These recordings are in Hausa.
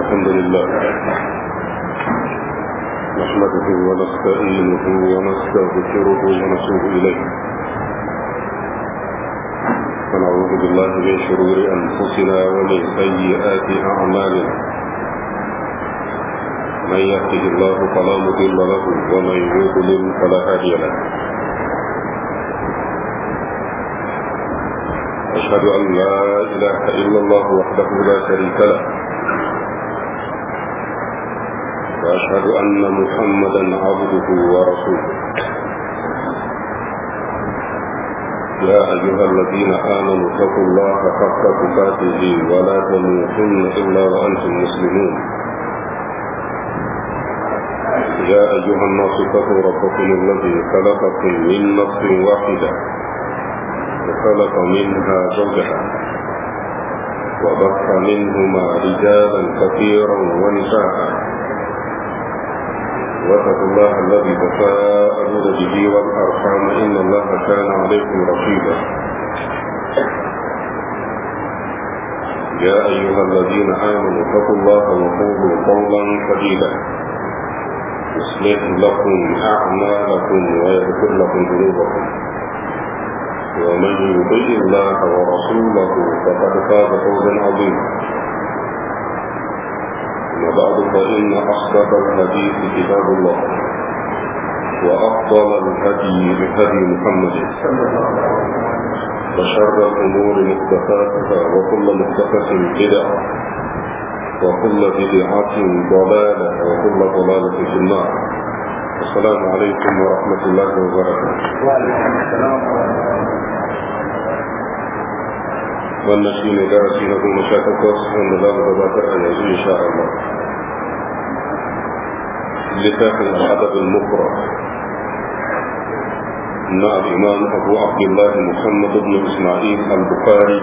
الحمد لله نحمده ونستعينه ونستغفره ونتوب إليه ونعوذ بالله من شرور أنفسنا ومن سيئات أعمالنا من يهده الله فلا مضل له ومن يضلل فلا هادي له أشهد أن لا إله إلا الله وحده لا شريك له وأشهد أن محمدا عبده ورسوله يا أيها الذين آمنوا اتقوا الله حق تقاته ولا تموتن إلا وأنتم مسلمون يا أيها الناس اتقوا ربكم الذي خلقكم من نفس واحدة وخلق منها زوجها وبث منهما رجالا كثيرا ونساء واتقوا الله الذي تساءلون به والارحام ان الله كان عليكم رقيبا يا ايها الذين امنوا اتقوا الله وقولوا قولا سديدا يصلح لكم اعمالكم ويغفر لكم ذنوبكم ومن يطع الله ورسوله فقد فاز فوزا عظيما أما بعد فإن أصدق الحديث كتاب الله وأفضل الهدي هدي محمد وشر الأمور محدثاتها وكل محدثة بدعة وكل بدعة ضلالة وكل ضلالة في النار السلام عليكم ورحمة الله وبركاته وعليكم السلام wannan shi ne darasi na goma sha takwas wanda za mu gabatar a yanzu insha Allah littafin al'adab al-mufrad na al-imam Abu Abdullah Muhammad ibn Isma'il al-Bukhari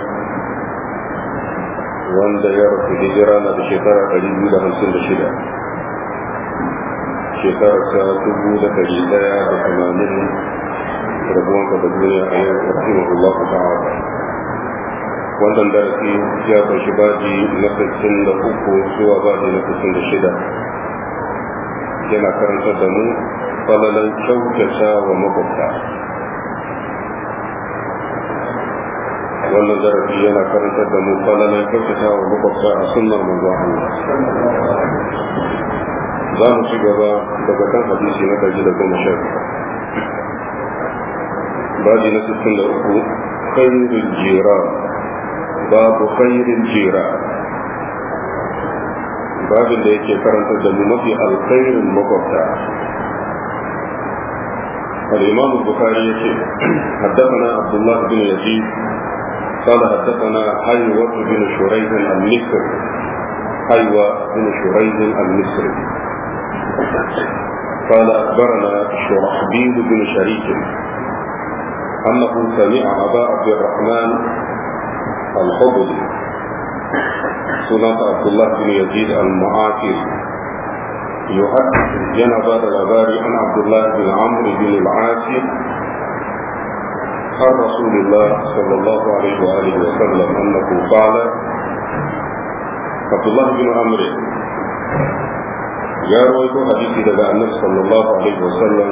wanda ya rasu hijira na da shekara 256 shekara ta dubu da ɗari ɗaya da tamanin rabuwanka da duniya a yau rahimahullahu ta'ala wannan darasi ya kunshi baji na 63 zuwa baji na 66 yana karantar da mu falalan kyautata wa makwabta wannan darasi yana karantar da mu falalan kyautata wa makwabta a sunnar manzo Allah za mu ci gaba daga kan hadisi na kaji da goma sha baji na 63 khairul jiran babu khairin jira babin da yake karanta da mu mafi alkhairin makwabta الإمام البخاري يقول حدثنا عبد الله بن يزيد قال حدثنا حيوة بن شريح المصري حيوة بن شريح المصري قال أخبرنا شرحبيل بن شريك أنه سمع أبا عبد الرحمن الخضري سنة عبد الله بن يزيد المعافر يحدث جنب الأباري عن عبد الله بن عمرو بن العاصي عن رسول الله صلى الله عليه وآله وسلم أنه قال عبد الله بن عمرو يا رويت حديثي لدى النبي صلى الله عليه وسلم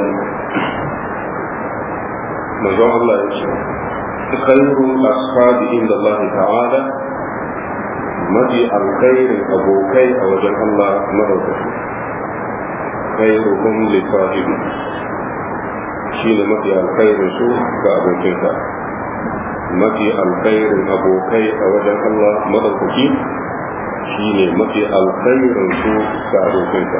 مجمع الله يشهد خير الأصحاب عند الله تعالى مدي الخير أبوكي أو جل الله مرضه خيرهم لصاحبه شين مدي الخير سو كأبوكيك مدي الخير أبوكي أو جل الله مرضه شين مدي الخير سو كأبوكيك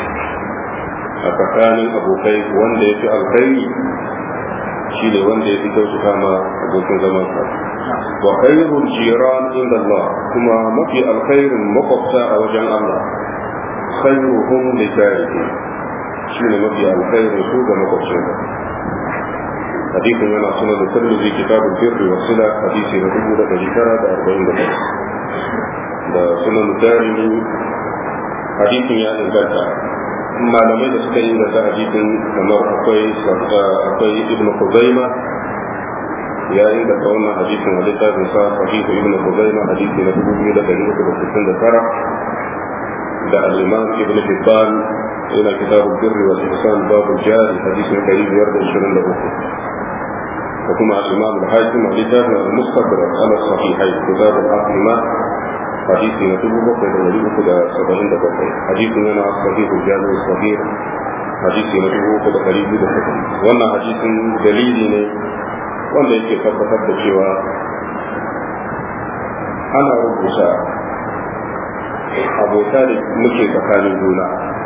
أتكان أبوكي وان في الخير shi ne wanda ya fi kyautata ma abokin zaman sa wa khairul jiran inda Allah kuma mafi alkhairin makwabta a wajen Allah khairuhum li jarihi shi ne mafi alkhairin su ga makwabcin sa hadisin yana suna da tirmidhi kitabul birri wa sila hadisi na dubu da dari tara da arba'in da da sunan darimi hadisin ya inganta malamai da suka yi da hadisin kamar akwai akwai ibn Khuzaima ya yi da wannan hadisin a littafin sa sahihu ibn Khuzaima hadisi na dubu biyu da dari uku da sittin da tara da al-imam ibn hibban yana kitabul birri wal ihsan babul jari hadisi na 523 وكما الإمام الحاكم لتاه المستدرك على الصحيحين كتاب العاصمة حديث نتوب بقية وليه كده سبعين دقيقة حديث لنا الصحيح الجامع الصغير حديث نتوب كده قريب دقيقة وانا حديث دليل ne wanda yake tabbatar da cewa ana rubuta abota da muke tsakanin juna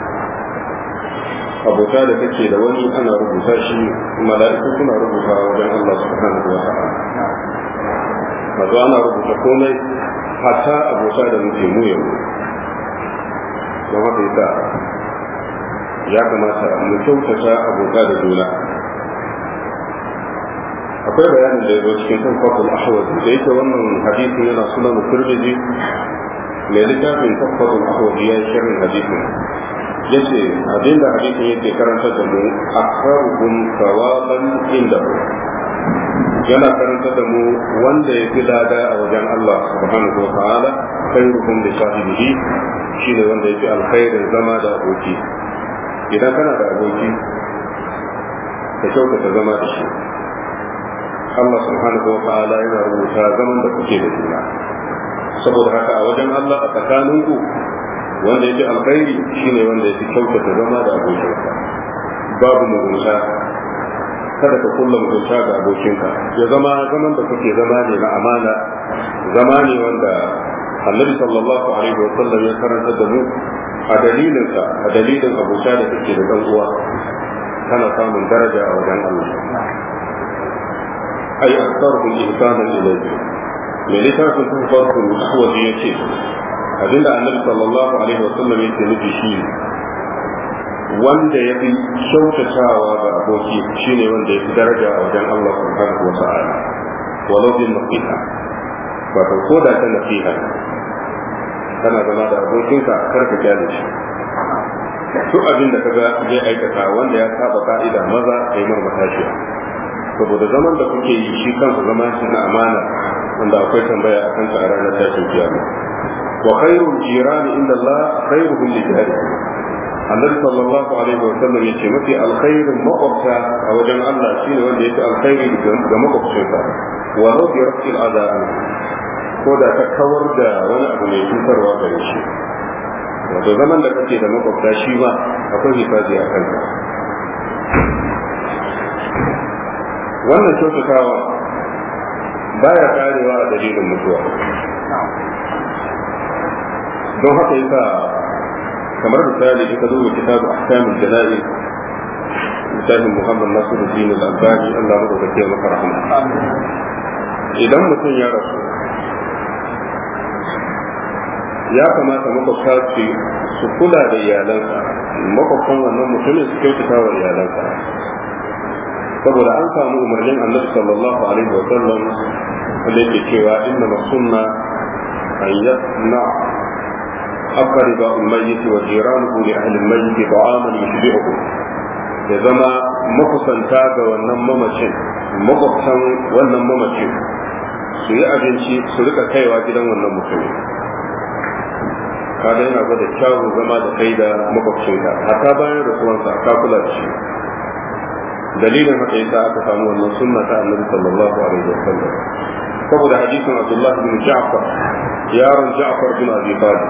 abota da kake da wani ana rubuta shi mala'iku suna rubuta wajen Allah subhanahu wa ta'ala wato ana rubuta komai hatta abota da muke mu yau don haka yasa ya kamata mu kyautata abota da juna akwai bayanin da ya zo cikin kan fatul ahwaz da yake wannan hadisin yana sunan turmiji mai littafin fatul ahwaz ya yi shirin hadisin yace abinda hadisin yake karanta da mu akharuhum sawaban inda yana karanta da mu wanda ya fi lada a wajen Allah subhanahu wa ta'ala khairuhum li sahibihi shine wanda ya fi alkhairin zama da aboki idan kana da aboki ka kyautata zama da shi Allah subhanahu wa ta'ala yana rubuta zaman da kuke da juna saboda haka a wajen Allah a tsakaninku wanda ya fi alkhairi shine wanda ya fi kyautata zama da abokinsa babu mugunta kada ka kulla mugunta ga abokinka ya zama zaman da kuke zama ne na amana zama ne wanda annabi sallallahu alaihi wa sallam ya karanta da mu a dalilinsa a dalilin abota da kake da dan uwa kana samun daraja a wajen Allah ay aktsaruhum ihsanan ilayhi me littafin sun farko ahwazi yace abinda annabi sallallahu alaihi wa sallam yake nufi shi wanda ya fi kyautatawa ga aboki shine wanda ya fi daraja a wajen Allah subhanahu wa ta'ala walau bin nasiha wato ko da ta nasiha kana zama da abokinka kar ka kyale shi duk abin da kaga zai aikata wanda ya saba ka'ida maza kai mar matashiya saboda zaman da kuke yi shi kansa zama shi na amana wanda akwai tambaya a kansa a ranar tashin kiyama wa khairul jirani inda Allah khairuhum li jarihi annabi sallallahu alaihi wa sallam yace mafi alkhairin makwabta a wajen Allah shine wanda yake alkhairi ga makwabcinsa wa law bi rafil adha ko da ta kawar da wani abu mai cutarwa gare shi wato zaman da kake da makwabta shi ba akwai hifazi a kanka wannan kyautatawa baya karewa a dalilin mutuwa don haka yasa kamar misali in ka duba kitabu ahkamul jana'iz misalin Muhammad Nasiruddin al-Albani Allah mu da maka rahama idan mutum ya rasu ya kamata makwabta su su kula da iyalansa makwabtan wannan mutumin su kyautata wa iyalansa saboda an samu umarnin annabi sallallahu alaihi wa sallam wanda yake cewa inna sunna an yasna أقرب الميت وجيرانه لأهل الميت طعاما يشبعه ya zama makusanta ga wannan mamacin makwabtan wannan mamacin su yi abinci su rika kaiwa gidan wannan mutumin kada yana gwada kyawun zama da kai da makwabcinka hata bayan rasuwansa ka kula da shi dalilin haka yasa aka samu wannan sunna ta annabi sallallahu alaihi wasallam saboda hadisin Abdullah bin Ja'far yaron Ja'far bin Abi Talib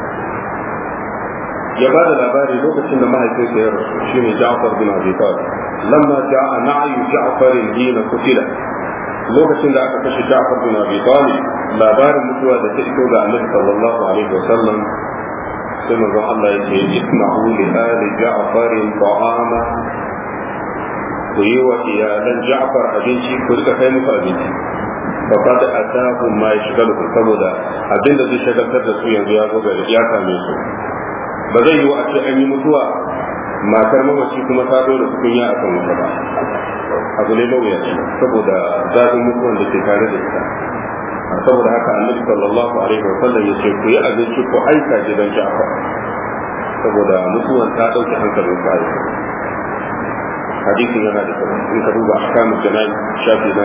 ya ba da labari lokacin da mahaifinsa ya rasu shi ne Ja'far bin Abi Talib lamma ja'a na'yu Ja'far hina kutila lokacin da aka kashe Ja'far bin Abi Talib labarin mutuwa da ta iso ga Annabi sallallahu alaihi wasallam sai manzon Allah yake isma'u li ali Ja'far ta'ama ku yi wa iyalan Ja'far abinci ku rika kai musu abinci فقد أتاهم ما يشغلهم saboda abin da zai shagaltar da su yanzu ya zo ga ya same su ba zai yi wa a ce an yi mutuwa matar mamaci kuma ta dole tukunya a kan wuta ba abu ne mawuyaci saboda zafin mutuwan da ke tare da ita saboda haka annabi sallallahu alaihi wa sallam ya ce ku yi abinci ku aika gidan Ja'far saboda mutuwan ta dauke hankalin sa hadisin yana da kyau in ka duba ahkamul jana'i shafi na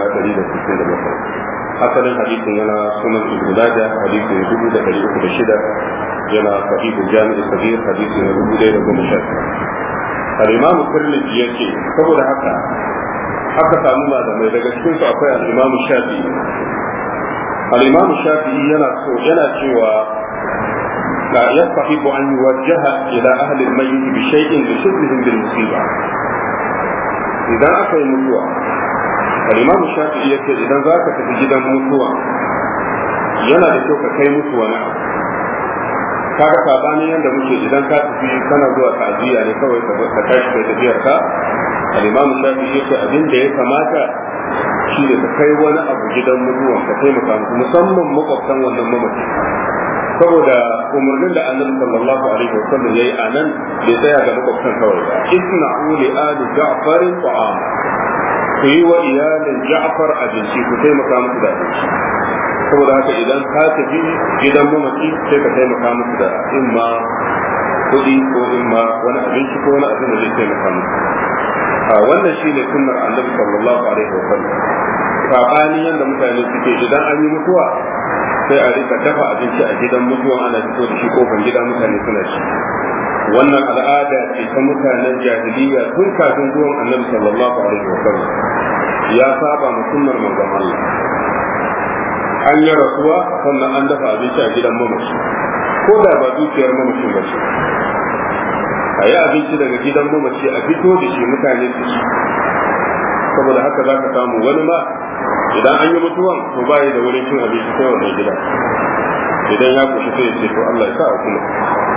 167 asalin hadisin yana sunan ibnu majah hadisin 2306 yana sahihul jami'i sahih hadisi na dubu ɗaya da goma sha al-imamu tirmidhi yace saboda haka aka samu malamai daga cikin su akwai al-imamu shafi'i al-imamu shafi'i yana so yana cewa لا يستحب أن يوجه إلى أهل الميت بشيء لشبههم بالمصيبة إذا أكل متوى الإمام الشافعي يقول إذا ذاك في جدا متوى yana da kyau ka kai musu wani abu kaga sabani yanda muke idan ka tafi kana zuwa ta'aziyya ne kawai ka tashi kai tafiyar ka al-imamu shafi'i yake abin da ya kamata shi ne ka kai wani abu gidan mutuwa ka taimaka musu musamman makwabtan wannan mamaci saboda umarnin da annabi sallallahu alaihi wasallam yayi anan bai tsaya ga makwabtan kawai ba isna'u li ali ja'far ta'am ku yi wa iyalin ja'far abinci ku taimaka musu da abinci saboda haka idan ka tafi gidan mamaci sai ka taimaka musu da imma kuɗi ko imma wani abinci ko wani abin da zai taimaka musu a wannan shine sunnar annabi sallallahu alaihi wasallam sabani yanda mutane suke idan an yi mutuwa sai a rika dafa abinci a gidan mutuwan ana fito da shi kofar gida mutane suna ci wannan al'ada ce ta mutanen jahiliya tun kafin zuwan annabi sallallahu alaihi wa sallam ya saba ma sunnar manzon Allah an yi rasuwa sannan an dafa abinci a gidan mamaci ko da ba dukiyar mamacin ba ce a yi abinci daga gidan mamaci a fito da shi mutane su ci saboda haka za ka samu wani ma idan an yi mutuwan to ba da wurin cin abinci sai wannan gida idan ya kushi sai ce to Allah ya sa a kuma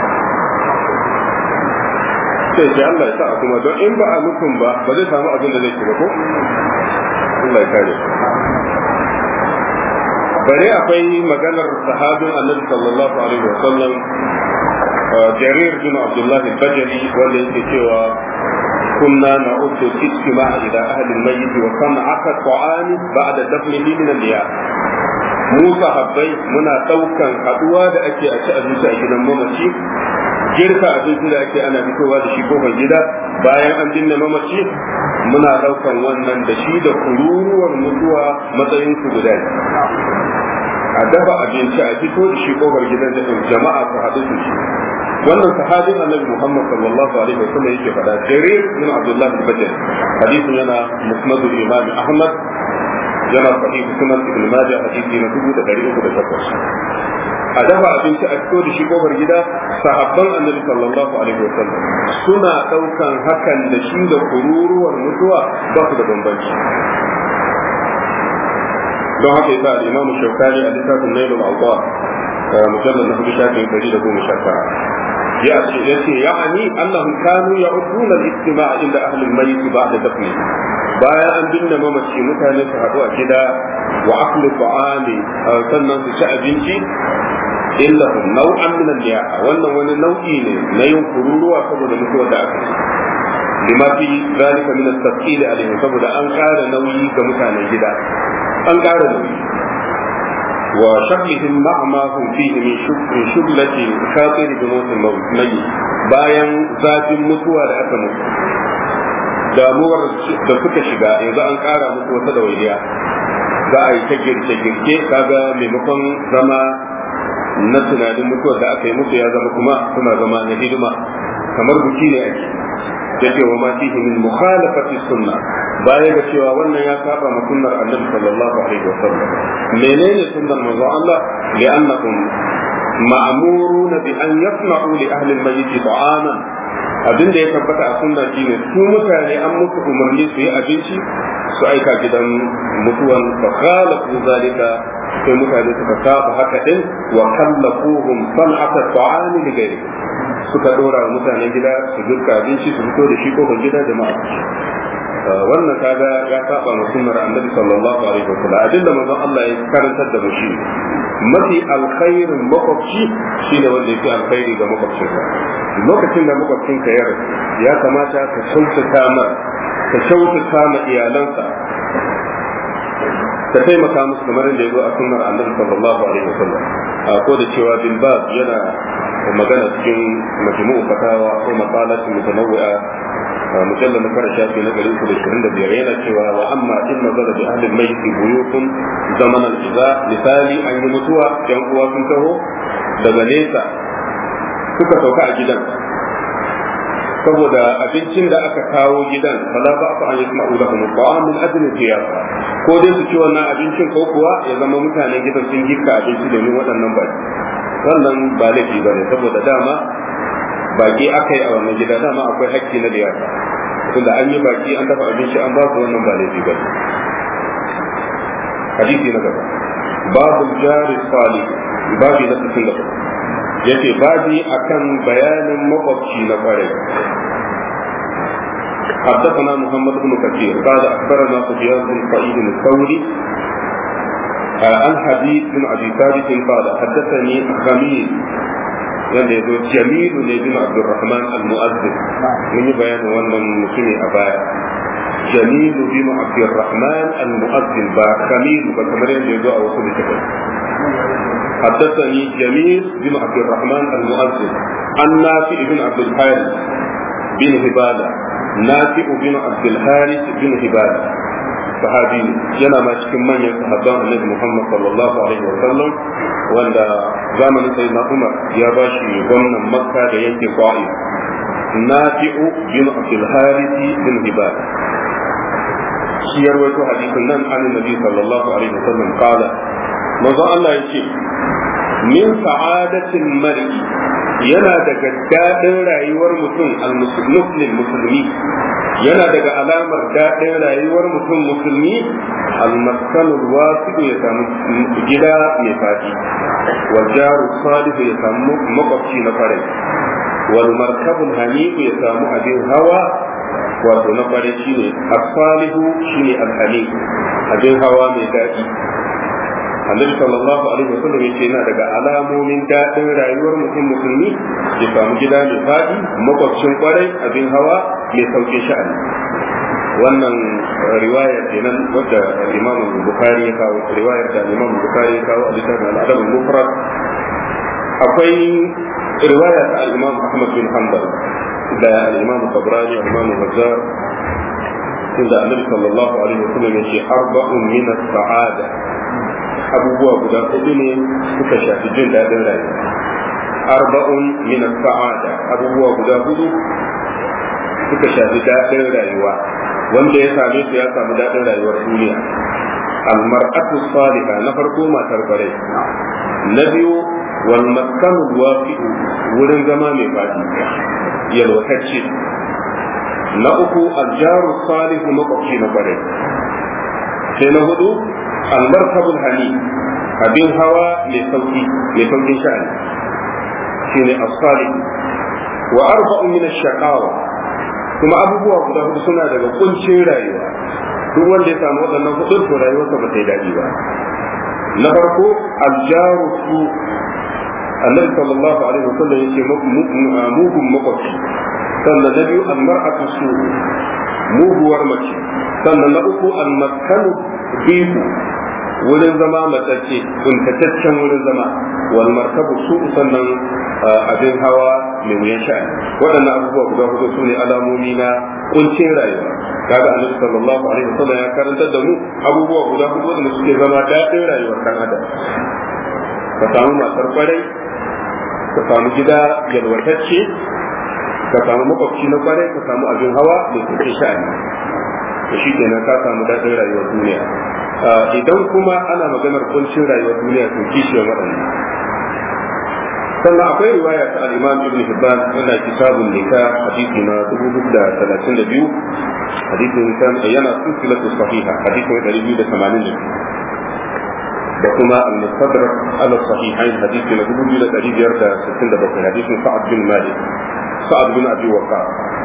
sai ce Allah ya sa a kuma don in ba a mutum ba ba zai samu abin da zai ci ba ko Allah ya kare bare akwai maganar sahabin annabi sallallahu alaihi wa sallam jarir bin abdullah al-bajali wanda yake cewa كنا نعد الاجتماع إلى أهل الميت وصنعة الطعام بعد دفنه من النياح mu sahabbai muna ɗaukan haɗuwa da ake a ci abinci a gidan mamaci girka abinci da ake ana fitowa da shi kofar gida bayan an binne mamaci muna ɗaukan wannan da shi da kururuwar mutuwa matsayin su guda a dafa abinci a fito da shi kofar gidan da jama'a su haɗu su ci wannan sahabin annabi Muhammad sallallahu alaihi wasallam yake faɗa jarir bin Abdullah al-Bajali hadisin yana musnad al-Imam Ahmad yana sahih sunan Ibn Majah hadisi na 1308 a dafa abinci a fito da shi kofar gida sahabban annabi sallallahu alaihi wasallam suna daukan hakan da shi da kururuwar mutuwa ba su da bambanci don haka yasa al-Imam Shawkani a littafin Nailul Awqaf mujallad na hudu shafin ɗari da goma sha tara yace ya'ani annahum kanu ya'uduna al-istima' inda ahli al-mayyit ba'da dafni bayan an binne mamaci mutane su haɗu a gida wa aklu ta'ami sannan su ci abinci illa nau'an min al-liya'a wannan wani nau'i ne na yin kururuwa saboda mutuwar da aka yi lima fi zalika min at-tasqil alaihim saboda an ƙara nauyi ga mutanen gida an ƙara nauyi وشغلهم مع ما هم فيه من شغلة خاطر بموت الميت bayan zafin mutuwa da aka mutu damuwar da suka shiga yanzu an kara musu wata dawainiya za a yi ta girke-girke kaga maimakon zama na tunanin mutuwar da aka yi musu ya zama kuma suna zama na hidima kamar buki ne ake yake wa ma fihi min mukhalafati sunna baya ga cewa wannan ya saba ma sunnar annabi sallallahu alaihi wa sallam menene sunnar manzo Allah li'annahum ma'muruna bi an yasma'u li ahli al-mayyit ta'aman abin da ya tabbata a sunna shine su mutane an musu umarni su yi abinci su aika gidan mutuwan fa khalafu zalika sai mutane suka saba haka din wa kallafuhum san'ata ta'ami li ghairi suka dora wa mutanen gida su girka abinci su fito da shi kofar gida jama'a wannan kaga ya saba ma sunnar annabi sallallahu alaihi wasallam abin da manzon Allah ya karantar da mu shi mafi alkhairin makwabci shine wanda yake alkhairi ga makwabcinka lokacin da makwabcinka ya rasu ya kamata ka kyautata ma ka kyautata ma iyalansa ka taimaka musu kamar da ya zo a sunnar annabi sallallahu alaihi wasallam a ko da cewa bin baz yana magana cikin majmu'u fatawa ko maqalatin mutanawwi'a mujallal na fara shafi na garin da shirin da biyar yana cewa wa amma in nazara bi ahli al-mayyit buyutun zaman al-iza misali an yi mutuwa yan uwa sun taho daga nesa suka sauka a gidan saboda abincin da aka kawo gidan fala ba fa an yasma'u lahum ta'am min ajli ziyara ko dai su ci wannan abincin ko kuwa ya zama mutanen gidan sun girka abinci domin waɗannan baki wannan ba laifi ba ne saboda dama baki aka yi a wannan gida dama akwai hakki na liyafa tunda an yi baki an dafa abinci an ba su wannan ba laifi ba ne hadisi na gaba babu jari salih babu na cikin gaba yace babi akan bayanin makwabci na kwarai حدثنا محمد بن كثير قال اخبرنا سفيان بن سعيد الثوري عن حبيب بن ابي ثابت قال حدثني خميل wanda ya zo jamilu ne bin abdurrahman al-mu'azzin mun yi bayanin wannan mutumi a baya jamilu bin abdurrahman al-mu'azzin ba kamilu ba kamar yadda ya zo a wasu littafai حدثني جميل بن عبد الرحمن المؤذن عن نافع بن عبد الحارث بن هبالة نافع بن عبد الحارث بن هبالة sahabi ne yana ma cikin manyan sahabban annabi Muhammad sallallahu alaihi wa sallam wanda zamanin sai na Umar ya ba shi gwamnan Makka da yanke Qa'i Nafi'u bin Abdul Harith bin Hibal shi ya rawaito hadisin nan an Nabi sallallahu alaihi wa sallam qala manzo Allah yace min sa'adatin mar'i yana daga daɗin rayuwar mutum al-muslim musulmi yana daga alamar daɗin rayuwar mutum musulmi al-maskanul wasiqu ya samu gida mai fadi wal jaru salihu ya samu makwabci na farai wal markabul hanifu ya samu abin hawa wato na farai shine as-salihu shine al-hanif abin hawa mai daɗi annabi sallallahu alaihi wasallam yace yana daga alamomin daɗin rayuwar mutum musulmi ya samu gida mai faɗi makwabcin kwarai abin hawa mai sauƙin sha'ani wannan riwayar kenan wadda imam bukhari ya kawo riwayar da imam bukhari ya kawo a littafin al'adab mufrad akwai riwaya ta al-imam ahmad bin hanbal da al-imam tabrani al-imam bazzar inda annabi sallallahu alaihi wasallam yace arba'un min as-sa'ada abubuwa guda hudu ne suka shafi jin daɗin rayuwa arba'un min sa'ada abubuwa guda hudu suka shafi daɗin rayuwa wanda ya same su ya samu daɗin rayuwar duniya almar'atu salihah na farko matar kwarai na biyu wal maskanu wafi'u wurin zama mai fadi yalwatacce na uku aljaru salihu makwabci na kwarai sai na hudu almarkabul hani abin hawa mai sauki mai saukin sha'ani shine as-salih wa arba'u min ash-shaqawa kuma abubuwa guda hudu suna daga kuncin rayuwa duk wanda ya samu waɗannan hudu to rayuwarsa ba ta yi daɗi ba na farko aljaru su annabi sallallahu alaihi wasallam yace mugun makwabci sannan na biyu almar'atu su muguwar mace sannan na uku almaskanu bihu wurin zama matacce kuntataccen wurin zama wal markabu su sannan abin hawa mai wuyan sha'ani waɗannan abubuwa guda hudu su ne alamomi na kuncin rayuwa kaga annabi sallallahu alaihi wasallam ya karantar da mu abubuwa guda hudu da suke zama daɗin rayuwar kan adam ka samu matar kwarai ka samu gida yalwatacce ka samu makwabci na kwarai ka samu abin hawa mai kuncin sha'ani da shi kenan ka samu daɗin rayuwar duniya idan kuma ana maganar kuncin rayuwar duniya to kishiyar waɗannan sannan akwai riwaya ta al-Imam Ibn Hibban yana kitabun nikah hadisi na 432 hadisin kan yana silsilatu sahiha hadisi na 282 da kuma al-Mustadrak ala sahihain hadisi na 2567 hadisin Sa'ad bin Malik Sa'ad bin Abi Waqqas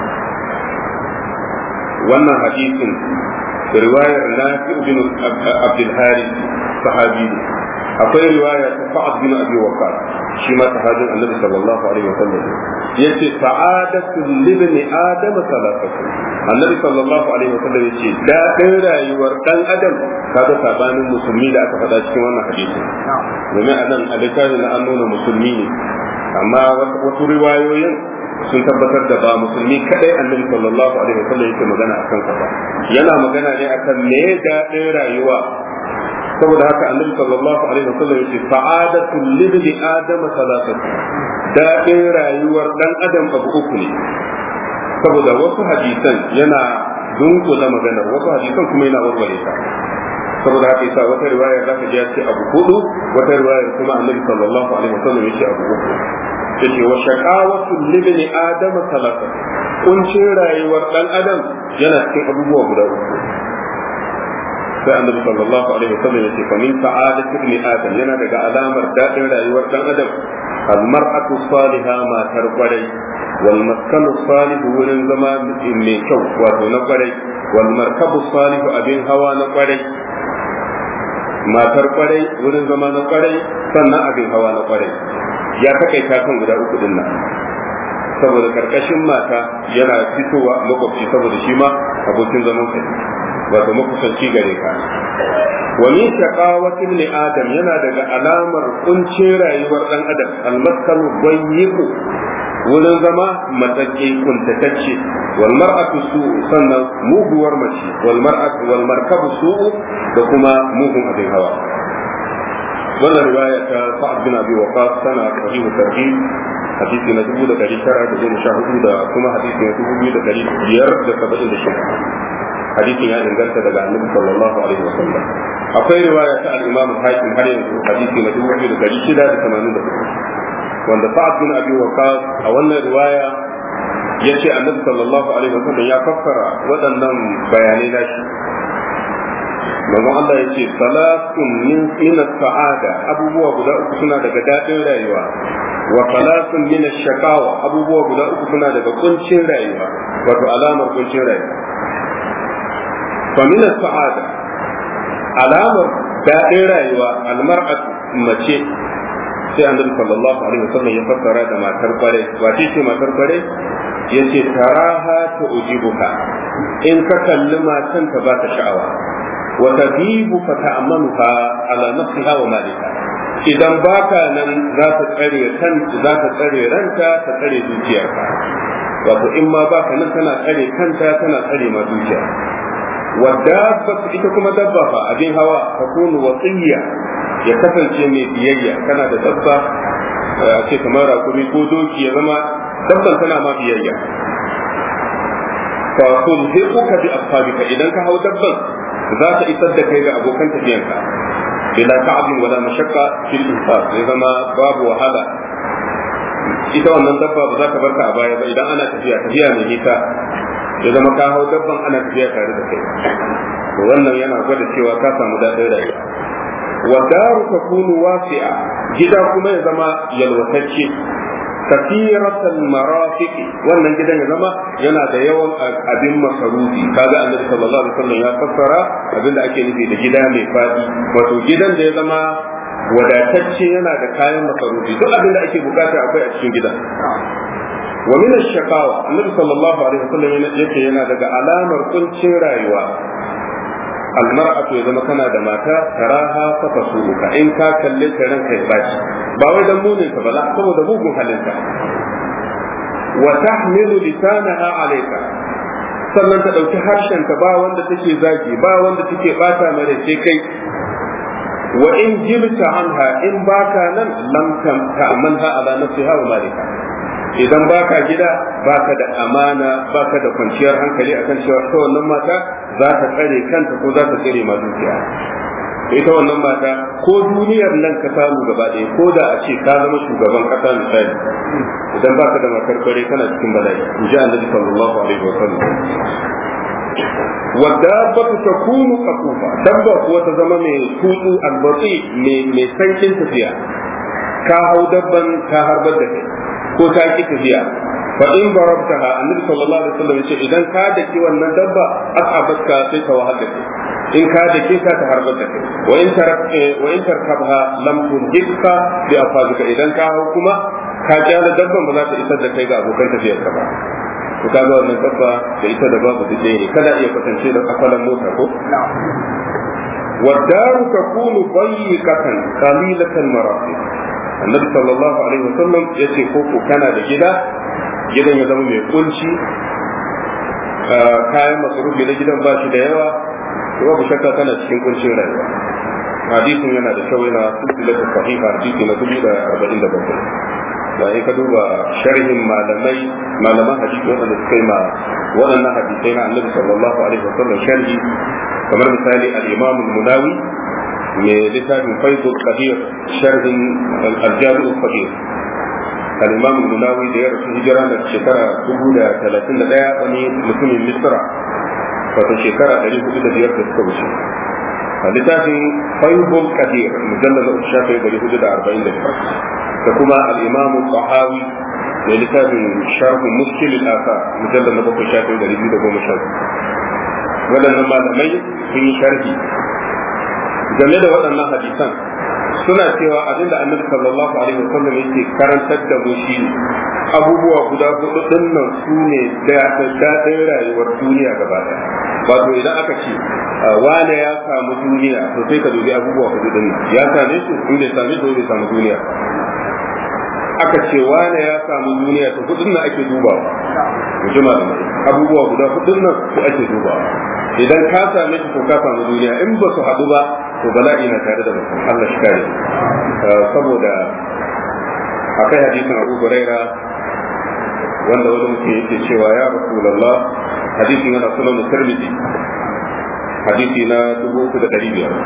wannan hadisin riwayar Nafi' bin Abdul Harith sahabi akwai riwaya ta Sa'ad bin Abi Waqqas shi ma sahabin Annabi sallallahu alaihi wasallam yace sa'adatu libni adam salafatu Annabi sallallahu alaihi wasallam yace daɗin rayuwar dan adam kaga sabanin musulmi da aka faɗa cikin wannan hadisi domin anan a littafin na an nuna musulmi ne amma wasu riwayoyin sun tabbatar da ba musulmi kadai annabi sallallahu alaihi wasallam yake magana akan sa ba yana magana ne akan me daɗin rayuwa saboda haka annabi sallallahu alaihi wasallam yace sa'adatu libni adam salatatu daɗin rayuwar dan adam abu uku ne saboda wasu hadisan yana dunkula maganar wasu hadisan kuma yana warware ta saboda haka yasa wata riwaya za ka ji ya ce abu hudu wata riwaya kuma annabi sallallahu alaihi wasallam yace abu uku yace wa shaqawatu libni adam salatatu kuncin rayuwar dan adam yana cikin abubuwa guda uku sai annabi sallallahu alaihi wasallam yace fa min sa'adati ibn adam yana daga alamar dadin rayuwar dan adam al mar'atu salihah ma tarqarai wal maskanu salih wurin zama mai kyau wato na kwarai wal markabu salih abin hawa na kwarai matar kwarai wurin zama na kwarai sannan abin hawa na kwarai ya takaita kan guda uku din nan saboda karkashin mata yana fitowa makwabci saboda shi ma abokin zaman kai wato makusanci gare ka wa min shaqawati ibn adam yana daga alamar kuncin rayuwar dan adam almaskanu bayyiku wurin zama matsake kuntatacce wal mar'atu su sannan muguwar mace wal mar'atu wal markabu su da kuma mugun abin hawa wannan riwaya ta sa'ad bin abi waqas tana sahihu tarhib hadisi na dubu da dari tara da goma sha hudu da kuma hadisi na dubu biyu da dari biyar da saba'in da shida hadisin ya inganta daga annabi sallallahu alaihi wasallam akwai riwaya ta al-imam hakim har yanzu hadisi na dubu biyu da dari shida da tamanin da hudu wanda sa'ad bin abi waqas a wannan riwaya yace annabi sallallahu alaihi wasallam ya fassara waɗannan bayanai nashi manzo Allah yace salatun min min sa'ada abubuwa guda uku suna daga dadin rayuwa wa salatun min shakawa abubuwa guda uku suna daga kuncin rayuwa wato alamar kuncin rayuwa fa min sa'ada alamar dadin rayuwa almar'atu mace sai annabi sallallahu alaihi wasallam ya fassara da matar kware wace ce matar kware yace taraha ta ujibuka in ka kalli matan ta baka sha'awa wa tabibu fa ta'manuha ala nafsiha wa malika idan baka nan za ta tsare kan za ta tsare ranta ta tsare zuciyarka wato in ma baka nan tana tsare kanta tana tsare ma zuciya wadda ita kuma dabba fa abin hawa ta kunu wasiyya ya kasance mai biyayya kana da dabba a ce kamar rakumi ko doki ya zama dabban tana ma biyayya fa tulhiquka bi ashabika idan ka hau dabban za ta isar da kai ga abokan tafiyanka bila ta'abin wala mashaqqa fil infaq ya zama babu wahala ita wannan dabba ba za ta barka a baya ba idan ana tafiya tafiya mai nisa ya zama ka hau dabban ana tafiya tare da kai wannan yana gwada cewa ka samu daɗin rayuwa والدار تكون واسعة جدا كما يزما يلوتشي كثيرة المرافق wannan gidan ya zama yana da yawan abin masarufi kaga annabi sallallahu alaihi wasallam ya fassara abin da ake nufi da gida mai fadi wato gidan da ya zama wadatacce yana da kayan masarufi duk abin da ake bukata akwai a cikin gidan wa min ash-shaqawa annabi sallallahu alaihi wasallam yake yana daga alamar kuncin rayuwa almar'atu ya zama kana da mata taraha fa tasuka in ka kalle ta ranka ya baci ba wai dan munin ka ba saboda mugun halinka wa tahmilu lisanaha alayka sannan ta dauki harshen ka ba wanda take zagi ba wanda take bata mare sai kai wa in jibta anha in baka nan lam ta'manha ala nafsiha wa malika idan baka gida baka da amana baka da kwanciyar hankali akan cewa ta wannan mata za ta tsare kanta ko za ta tsare ma dukiya ita wannan mata ko duniyar nan ka samu gaba ɗaya ko da a ce ka zama shugaban ƙasa misali idan baka da matar kware kana cikin bala'i in ji annabi sallallahu alaihi wa sallam wadabatu takunu qafufa dabba kuwa ta zama mai tutsu albatsi mai sankin tafiya ka hau dabban ka harbar da kai ko ta ki tafiya fa in barabtaha annabi sallallahu alaihi wasallam yace idan ka daki wannan dabba asabatka sai ka wahal da kai in ka dake ka ta harbar da kai wa in tarak wa in tarkabha lam tunjika bi afazika idan ka hau kuma ka kyala dabban ba za ta isar da kai ga abokan tafiyar ka ba to kaga wannan dabba da ita da babu da ne kada iya kwatance da akwalan mota ko والدار تكون ضيقة قليلة المرافق annabi sallallahu alaihi wasallam ya ce koko kana da gida gidan ya zama mai kunci kayan masarufi na gidan ba shi da yawa to babu shakka kana cikin kuncin rayuwa hadisin yana da kyau yana silsilatu sahiha hadisi na dubu da arba'in da bakwai da in ka duba sharhin malamai malaman hadisi waɗanda suka yi ma waɗannan hadisai na annabi sallallahu alaihi wasallam sharhi kamar misali al-imam al-munawi mai littafin faidul qadir sharhin al-jami'u qadir al-imam al-munawi da ya rasu hijira da shekara dubu da talatin da ɗaya wani mutumin misra wato shekara ɗari hudu da biyar da suka wuce a littafin faidul qadir mujallal uku shafi ɗari hudu da arba'in da biyar da kuma al-imamu tahawi da littafin sharhu muskil al-asa mujallal na bakwai shafi ɗari biyu da goma sha waɗannan malamai sun yi sharhi game da waɗannan hadisan suna cewa abin da annabi sallallahu alaihi wasallam yake karantar da mu shi abubuwa guda hudu din nan su ne daɗin rayuwar duniya gaba ɗaya wato idan aka ce wane ya samu duniya to sai ka dubi abubuwa hudu din nan ya same su in bai same su bai samu duniya aka ce wane ya samu duniya to hudun nan ake dubawa mujima da abubuwa guda hudun nan su ake dubawa idan ka same su to ka samu duniya in ba su haɗu ba to bala'i na tare da mutum Allah shi kare saboda akai hadisin Abu Huraira wanda wani mutum yake cewa ya Rasulullah hadisin yana sunan Tirmidhi hadisi na dubu uku da ɗari biyar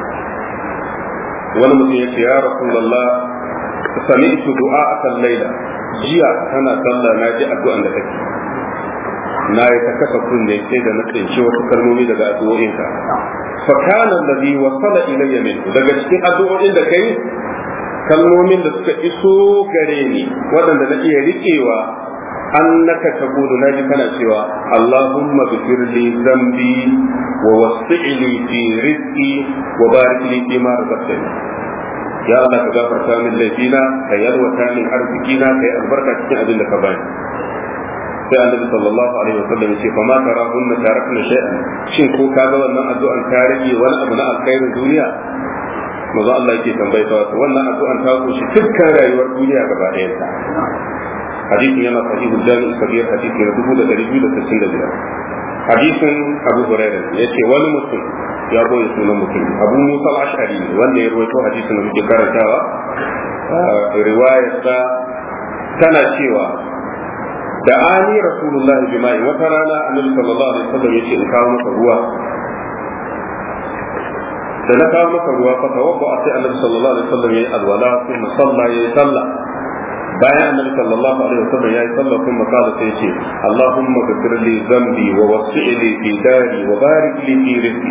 wani mutum yake ya Rasulullah sami'tu du'a akan laila jiya tana sallah na ji addu'an da take na yi ta kasa kunne sai da na tsinci wasu kalmomi daga addu'o'inka fa kana alladhi wasala ilayya min daga cikin addu'o'in da kai kalmomin da suka iso gare ni waɗanda na iya riƙewa annaka taqulu naji kana cewa allahumma ghfir li dhanbi wa wasi' li fi rizqi wa barik li fi ma razaqtani ya Allah ka gafarta min laifina ka yalwata min arzikina ka yi albarka cikin abin da ka bani sai annabi sallallahu alaihi wasallam yace fa ma tarahunna tarakna shay'an shin ko ka ga wannan addu'an ta rage wani abu na alkhairin duniya maza Allah yake tambaye ta wato wannan addu'an ta kunshi dukkan rayuwar duniya gaba ɗayan ta hadisin yana sahihul jami'u kabir hadisi na dubu da ɗari biyu da sittin da biyar hadisin abu hurairah yace wani mutum ya boye sunan mutum abu musa al-ash'ari wanda ya rawaito hadisin da muke karantawa riwayarsa tana cewa da ani rasulullahi bima'i wata rana annabi sallallahu alaihi wasallam yace in kawo maka ruwa da na kawo maka ruwa fa tawabba sai annabi sallallahu alaihi wasallam yayi alwala kuma salla yayi sallah bayan annabi sallallahu alaihi wasallam yayi sallah kuma kala sai yace allahumma ghfir li dhanbi wa wasi' li fi dari wa barik li fi rizqi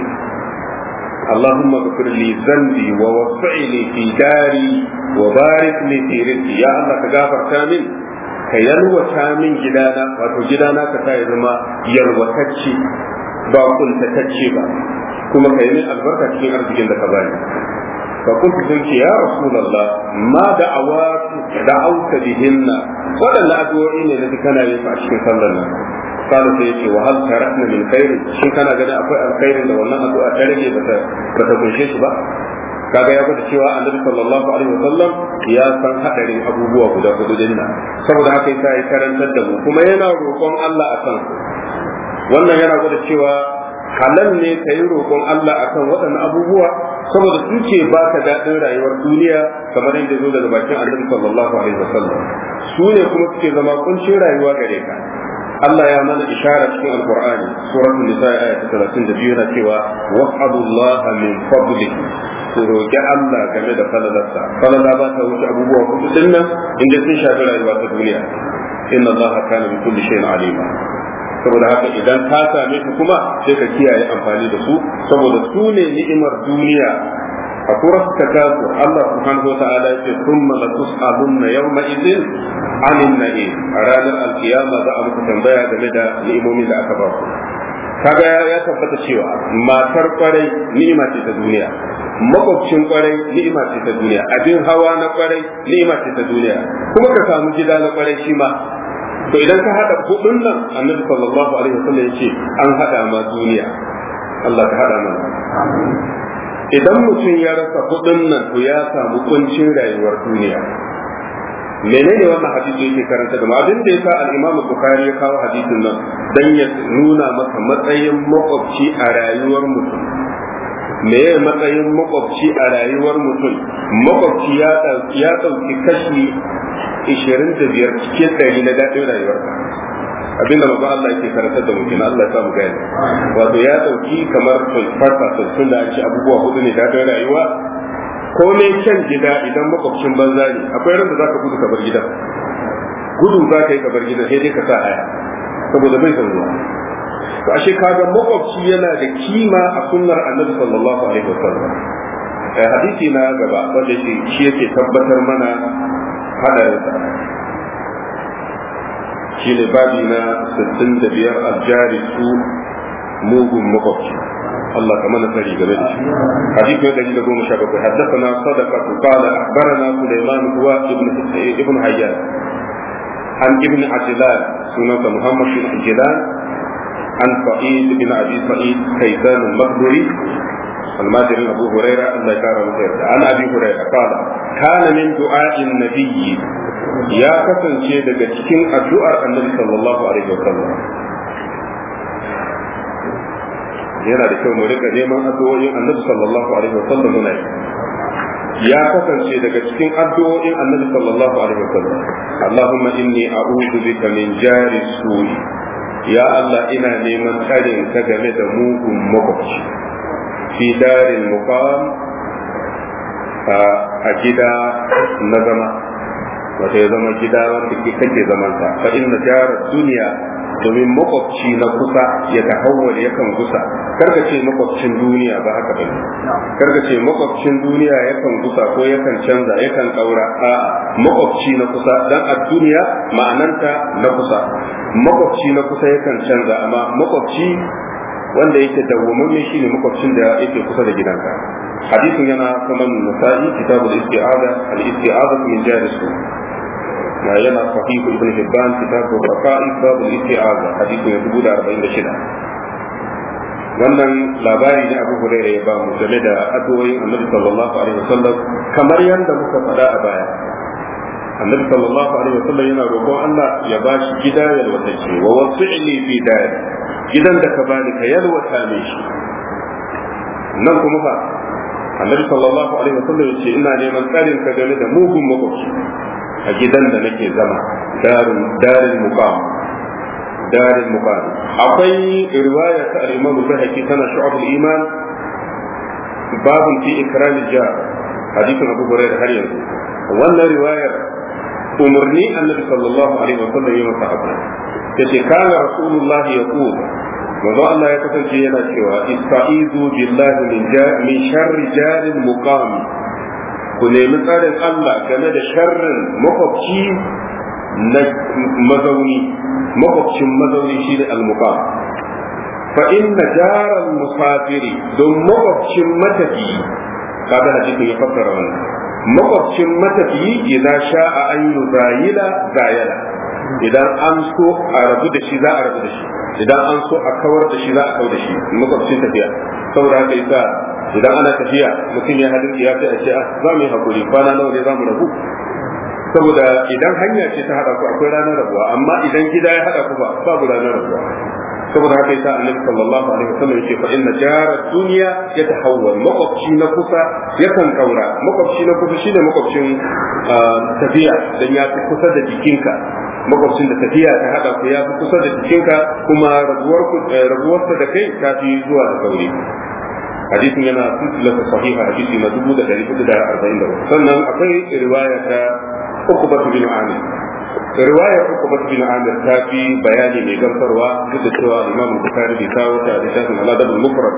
اللهم اغفر لي ذنبي ووسع لي في داري وبارك لي في رزقي يا الله كغفر كامل ka yalwata min gidana wato gidana ka sa ya zama yalwatacce ba kuntatacce ba kuma ka yi min albarka cikin arzikin da ka bani fa kuntu sun ce ya rasulullah ma da'awatu da'auta bihinna wadannan addu'o'i ne da kana yin a cikin sallar nan kada sai yace wa hal tarakna min khair shin kana ganin akwai alkhairin da wannan addu'a ta rage bata bata kunshe shi ba kaga ya gwada cewa annabi sallallahu alaihi wasallam ya san hadarin abubuwa guda hudu din nan saboda haka yasa ya karantar da mu kuma yana roƙon Allah akan wannan yana gwada cewa halal ne ka yi roƙon Allah akan waɗannan abubuwa saboda su ce baka daɗin rayuwar duniya kamar yadda zo daga bakin annabi sallallahu alaihi wasallam su ne kuma suke zama kuncin rayuwa gare ka Allah ya mana ishara cikin Alƙur'ani suratul nisa aya ta 32 yana cewa was'alullaha min fadli ku roƙi Allah game da falalarsa falala ba ta wuce abubuwa hudu din nan inda sun shafi rayuwa ta duniya inna Allah kana bi kulli shay'in alima saboda haka idan ka same su kuma sai ka kiyaye amfani da su saboda su ne ni'imar duniya a surat takasu Allah subhanahu wa ta'ala yace thumma la tus'alunna yawma idin 'anil na'im a ranar alkiyama za a muku tambaya game da ni'imomin da aka ba ku kaga ya tabbata cewa matar kwarai ni'ima ce ta duniya makwabcin kwarai ni'ima ce ta duniya abin hawa na kwarai ni'ima ce ta duniya kuma ka samu gida na kwarai shi ma to idan ka hada hudun nan annabi sallallahu alaihi wasallam yace an hada ma duniya Allah ka hada mana idan mutum ya rasa hudun nan to ya samu kuncin rayuwar duniya menene wannan hadisi yake karanta da abin da yasa al-Imam Bukhari ya kawo hadisin nan dan ya nuna maka matsayin makwabci a rayuwar mutum me ya matsayin makwabci a rayuwar mutum makwabci ya ɗauki kashi 25 cikin ɗari na daɗin rayuwarka abinda maza Allah yake karantar da mutum Allah ya samu gani wato ya ɗauki kamar 25% tun da ci abubuwa hudu ne daɗin rayuwa ko ne kyan gida idan makwabcin banza ne akwai ran da za ka gudu ka bar gidan gudu za ka yi ka bar gidan sai dai ka sa haya saboda bai san zuwa to ashe kaga makwabci yana da kima a sunnar annabi sallallahu alaihi wasallam hadisi na gaba wanda shi shi yake tabbatar mana hadarin sa shine babi na 65 aljari su mugun makwabci الله كمان نسأل جميل حديث من دليل قوم شبك حدثنا صدقة قال أخبرنا سليمان هو ابن ابن حيان عن ابن عجلان سنة محمد بن عجلان عن سعيد بن ابي سعيد كيسان المقبري الماجر ابو هريره الله يكرمه خير عن ابي هريره قال كان من دعاء النبي يا kasance daga cikin addu'ar annabi sallallahu alaihi wasallam yana da kyau mu rika neman addu'o'in annabi sallallahu alaihi wasallam muna ya kasance daga cikin addu'o'in annabi sallallahu alaihi wasallam Allahumma inni a'udhu bika min jari su'i ya Allah ina neman tsarin ka game da mugun makwabci fi darin muqam a gida na zama wata ya zama gida wanda kake zaman sa fa inna jarar duniya domin makwabci na kusa ya tahawwal yakan gusa karka ce makwabcin duniya ba haka bane karka ce makwabcin duniya yakan gusa ko yakan canza yakan kaura a makwabci na kusa dan a duniya ma'ananta na kusa makwabci na kusa yakan canza amma makwabci wanda yake dawwamamme shine makwabcin da yake kusa da gidanka hadisin yana kaman nasa'i kitabul isti'ada al-isti'ada min jaris yana sahih ibn hibban kitabul raqa'i babul isti'ada hadisin ya dubu da arba'in da shida wannan labari ne abu hurairah ya ba mu game da addu'o'in annabi sallallahu alaihi wasallam kamar yadda muka faɗa a baya annabi sallallahu alaihi wasallam yana roƙon Allah ya ba shi gida yalwatacce wa wasi'li fi dari gidan da ka bani ka yalwata ne shi nan kuma fa annabi sallallahu alaihi wasallam ya ce ina neman tsarin ka game da mugun makwabci a gidan da nake zama darin darin muqam darin muqam akwai riwaya ta al-imam al-bahaqi tana shu'ab al-iman babun fi ikram al-jar hadithin abu hurairah har yanzu wannan riwayar umarni annabi sallallahu alaihi wasallam ya masa abu yace kana rasulullahi yaqul manzo Allah ya kasance yana cewa ista'izu billahi min min sharri jarin muqam ku nemi tsarin Allah game da sharrin makwabci na mazauni makwabcin mazauni shine al-muqam fa inna jaral musafiri don makwabcin matafi kaga hadisin ya fassara wannan makwabcin matafiyi idan sha'a an yi zayila zayala idan an so a rabu da shi za a rabu da shi idan an so a kawar da shi za a kawar da shi makwabcin tafiya saboda haka yasa idan ana tafiya mutum ya hadin ya sai a ce za mu yi hakuri kwana nawa ne za mu rabu saboda idan hanya ce ta hada ku akwai ranar rabuwa amma idan gida ya hada ku ba babu ranar rabuwa saboda haka yasa annabi sallallahu alaihi wasallam yake fa inna jara dunya yatahawwal makwabci na kusa yakan kaura makwabci na kusa shine makwabcin tafiya dan ya fi kusa da jikinka makwabcin da tafiya ta hada ku ya fi kusa da jikinka kuma rabuwar ku rabuwarsa da kai ta fi zuwa da sauri hadisin yana silsilatu sahiha hadisi na dubu da dari hudu da arba'in da sannan akwai riwaya ta ukubatu bin amir riwayar ukubatu bin amir ta fi bayani mai gamsarwa duk da cewa imam bukhari bai kawo ta da shafin aladabul mufrad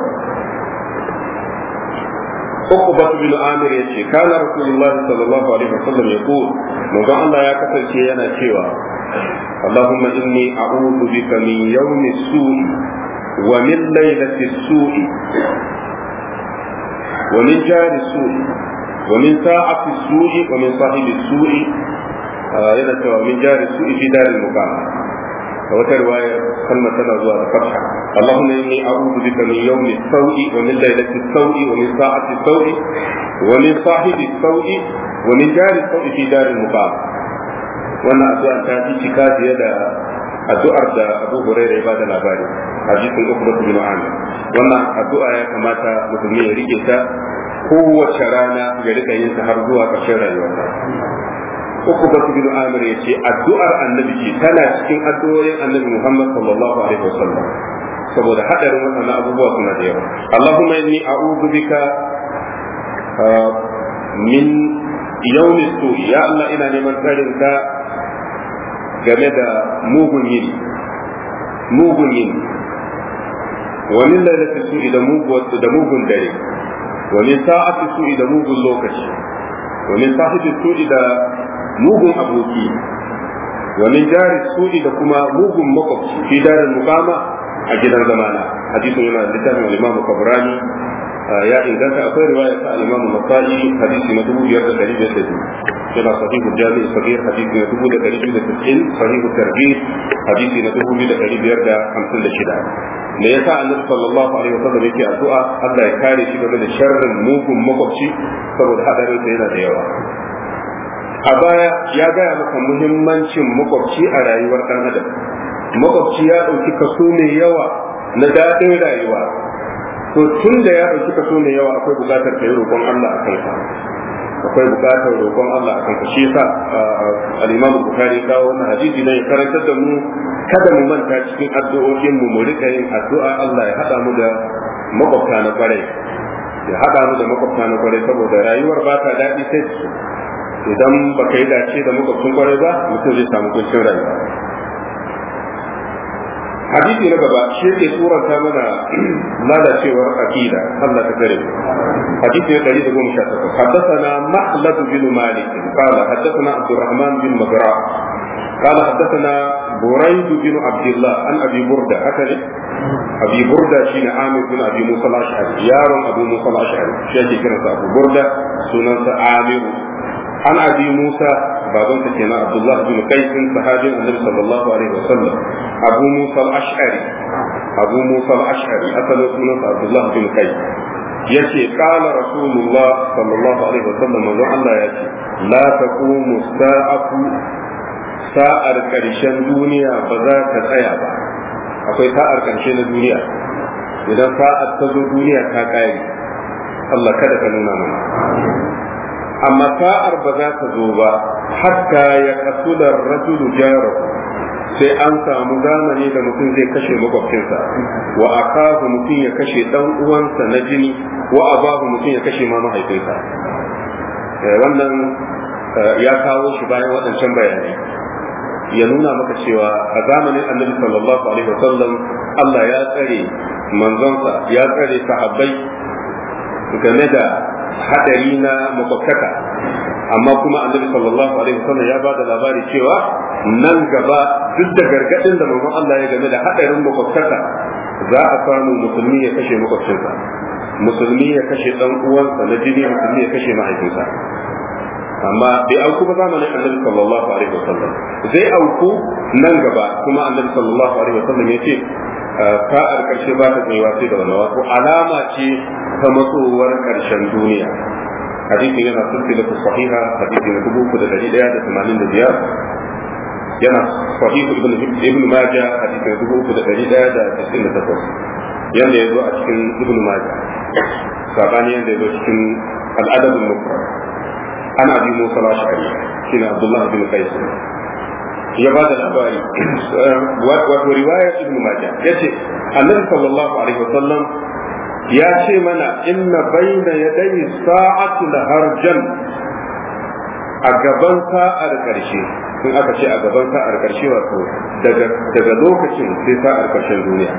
ukubatu bin amir ya ce kana rasulullah sallallahu alaihi wasallam ya ko manzon Allah ya kasance yana cewa اللهم إني أعوذ بك من يوم السوء ومن ليلة السوء ومن جار السوء ومن ساعة السوء ومن صاحب السوء yana cewa min jari su fi darin muqam a wata riwaya kalmar tana zuwa da fatha Allahumma inni a'udhu bika min yawmi sawi wa min laylati sawi wa min sa'ati sawi wa min sahibi sawi wa min jari sawi fi darin muqam wannan addu'a ta fi cika fiye da addu'ar da Abu Hurairah ya bada labari hadisin Uqbah bin Amir wannan addu'a ya kamata musulmi ya rike ta kowace rana ya rika yin ta har zuwa ƙarshen rayuwarsa Uqbah bin Amir ya ce addu'ar annabi ce tana cikin addu'o'in annabi Muhammad sallallahu alaihi wasallam saboda hadarin waɗannan abubuwa suna da yawa Allahumma inni a'udhu bika min yawmi su'i ya Allah ina neman tsarin ka game da mugun yini mugun yini wa min lailati su'i da mugun da mugun dare wa min sa'ati su'i da mugun lokaci wa min sahibi su'i da mugun aboki wa min jari su'i da kuma mugun makwabci fi darin mukama a gidan zamana hadisin yana da littafin al-Imam Kabrani ya inganta akwai riwaya ta al-Imam Nasa'i hadisi na 2552 yana sahih al-Jami' sabir hadisi na 2290 sahih al-Targhib hadisi na 2556 me yasa Annabi sallallahu alaihi wasallam yake addu'a Allah ya kare shi game da sharrin mugun makwabci saboda hadarin sa yana da yawa a baya ya gaya maka muhimmancin makwabci a rayuwar dan adam makwabci ya ɗauki kaso mai yawa na daɗin rayuwa to tun da ya ɗauki kaso mai yawa akwai buƙatar ka yi roƙon Allah a kanka akwai buƙatar roƙon Allah a kanka shi yasa al-Imam Bukhari kawo wannan hadisi ne karantar da mu kada mu manta cikin addu'o'in mu mu rika yin addu'a Allah ya haɗa mu da makwabta na kwarai ya haɗa mu da makwabta na kwarai saboda rayuwar ba ta daɗi sai idan baka yi dace da makwabcin kwarai ba mutum zai samu kuncin rayuwa hadisi na gaba shi yake suranta mana lalacewar aqida Allah ta kare hadisi na 118 haddathana mahlad bin malik qala haddathana abdurrahman bin magra قال حدثنا بريد بن عبد الله عن ابي برده اكل ابي برده شين عامر بن ابي موسى الاشعري يار ابو موسى الاشعري شيخ كان ابو برده سنن عامر عن ابي موسى baban sa kenan Abdullah bin Qais sahabin Annabi sallallahu alaihi wasallam Abu Musa al-Ash'ari Abu Musa al-Ash'ari asalin sunansa Abdullah bin Qais yace qala Rasulullah sallallahu alaihi wasallam manzo Allah ya ce la taqumu sa'atu sa'ar karshen duniya ba za ta tsaya ba akwai sa'ar karshe na duniya idan sa'ar ta zo duniya ta kare Allah kada ka nuna mana amma sa'ar ba za ta zo ba hatta ya kasu da rajulu jarahu sai an samu zamani da mutum zai kashe makwabcinsa wa akahu mutum ya kashe dan uwansa na jini wa abahu mutum ya kashe ma mahaifinsa wannan ya kawo shi bayan waɗancan bayanai ya nuna maka cewa a zamanin annabi sallallahu alaihi wasallam Allah ya tsare manzonsa ya tsare sahabbai game da hadari na makwabtaka amma kuma annabi sallallahu alaihi wasallam ya ba da labari cewa nan gaba duk da gargadin da manzon Allah ya game da hadarin makwabtaka za a samu musulmi ya kashe makwabcinsa musulmi ya kashe dan uwansa na jini musulmi ya kashe mahaifinsa amma bai auku ba zamanin annabi sallallahu alaihi wasallam zai auku nan gaba kuma annabi sallallahu alaihi wasallam ya ce sa'ar karshe ba ta tsayuwa sai da wannan wato alama ce ta matsowar karshen duniya hadisin yana silsilatu sahiha hadisi na dubu da dari daya da tamanin da biyar yana sahihu ibn ibn majah hadisi na dubu uku da dari daya da tisin da takwas yanda ya zo a cikin ibn majah sabani yanda ya zo cikin al'adab al-mufrad ana abi musa al-ash'ari shine abdullah bin qais ya ba da labari wato riwayar ibn majah yace annabi sallallahu alaihi wasallam ya ce mana inna bayna yadayi sa'atu harjan a gaban sa'ar karshe in aka ce a gaban sa'ar karshe wato daga daga lokacin sai sa'ar karshen duniya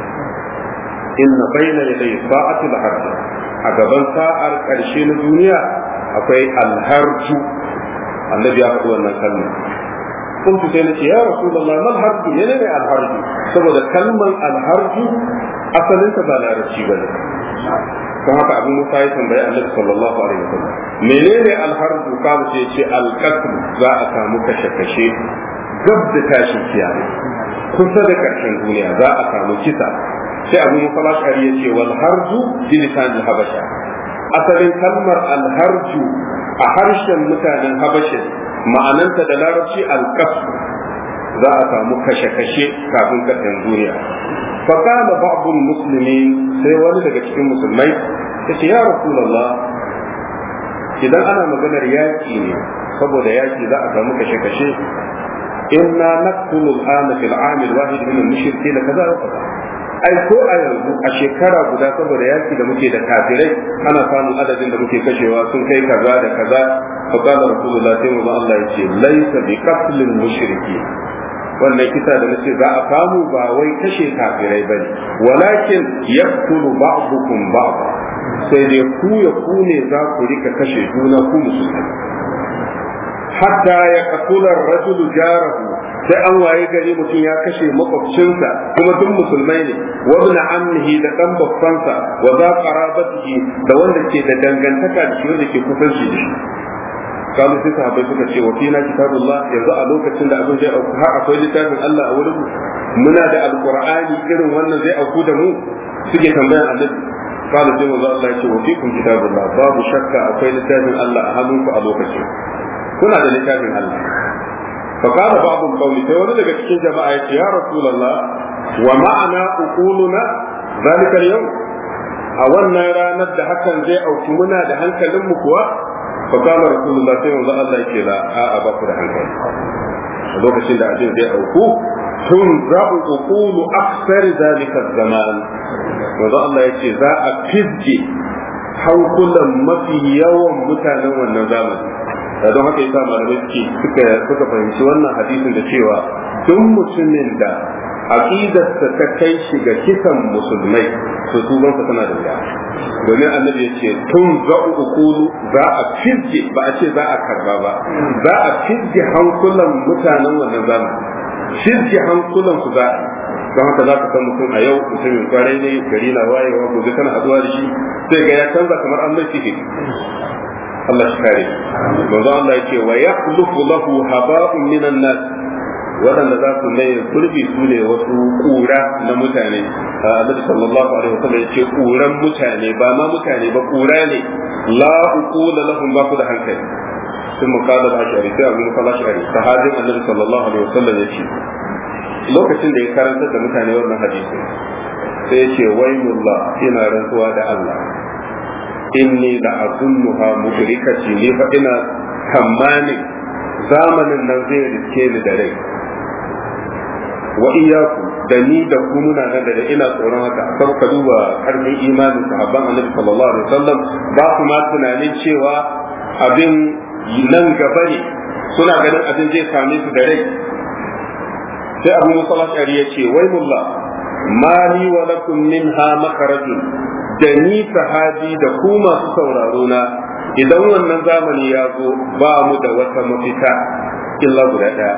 inna bayna yadayi sa'atu harjan a gaban sa'ar karshe na duniya akwai alharju annabi ya faɗi wannan kalma kuntu sai na ce ya rasulullah mal harju menene alharju saboda kalman alharju asalinta ba larabci ba ne don haka abu musa ya tambayi annabi sallallahu alaihi wasallam menene alharju kamu sai ce alqatl za a samu kashe kashe gab da tashin kiyama kusa da karshen duniya za a samu kisa sai abu musa lashari ya ce wal harju bi lisan habasha asalin kalmar alharju a harshen mutanen habasha ma'ananta da larabci alqatl za a samu kashe-kashe kafin karshen duniya فقال بعض المسلمين sai wani daga cikin musulmai ya ce ya rasulallah idan ana maganar yaƙi ne saboda yaƙi za a samu kashe-kashe inna naqtulu al-ana fil 'am al-wahid min al-mushrikeena kaza wa kaza ai ko a yanzu a shekara guda saboda yaki da muke da kafirai ana samun adadin da muke kashewa sun kai kaza da kaza fa qala rasulullah sai manzo Allah ya ce laysa bi qatlil mushriki wannan kisa da nace za a samu ba wai kashe kafirai bane walakin yaqtulu ba'dukum ba'da sai dai ku ya ku ne za ku rika kashe juna ku musulmai hatta ya qatula ar-rajulu jarahu sai an waye gari mutum ya kashe makwabcinsa kuma duk musulmai ne wa ibn ammihi da dan babbansa wa za qarabatihi da wanda ke da dangantaka da shi wanda ke kusanci da shi kalu sai sahabbai suka ce wa fina kitabullah yanzu a lokacin da abin zai auku har akwai littafin Allah a wurin muna da alqur'ani irin wannan zai auku da mu suke tambayan annabi kalu sai manzo Allah ya ce wa fikum kitabullah babu shakka akwai littafin Allah a hannunku a lokacin kuna da littafin Allah فقال بعض القوم sai wani daga cikin jama'a ya ce ya rasulullah wa ma'ana uquluna zalika al-yawm a wannan ranar da hakan zai auki muna da hankalin mu kuwa fa kama rasulullah sai manzo Allah yake la a a ba ku da hankali a lokacin da ajin zai auku tun za'u uqulu aksar zalika zaman manzo Allah yace za a fizge hankulan mafi yawan mutanen wannan zamani don haka yasa malamai suke suka suka fahimci wannan hadisin da cewa duk mutumin da aqidarsa ta kai shi ga kisan musulmai to tubansa tana da wuya domin annabi ya ce tun za ukulu za a fizge ba a ce za a karba ba za a fizge hankulan mutanen wannan zamani fizge hankulan su za don haka za ka san mutum a yau mutumin kwarai ne gari na wayewa gobe kana haduwa da shi sai ga ya canza kamar an mai sihiri Allah shi kare manzo Allah yake wa yakhlufu lahu haba'un minan nas waɗanda za su mai gurbi su ne wasu ƙura na mutane Annabi sallallahu alaihi wasallam yace ƙuran mutane ba ma mutane ba ƙura ne la uqula lahum ba ku da hankali sun muqala al-ashari sai abu muqala ashari sahabin Annabi sallallahu alaihi wasallam yace lokacin da ya karantar da mutane wannan hadisi sai yace waymullah ina rantsuwa da Allah inni la azunnuha mudrikati ni fa ina tamanin zamanin nan zai riske ni da rai wa iyyaku da ni da ku muna nan da ina tsoron haka sai ka duba karfin imanin sahabban annabi sallallahu alaihi wasallam ba su ma tunanin cewa abin nan gaba ne suna ganin abin zai same su da rai sai abu musallat ya ce wai mullah mali wa lakum minha makarajun da ni sahabi da ku masu sauraro na idan wannan zamani ya zo ba mu da wata mafita illa guda ɗaya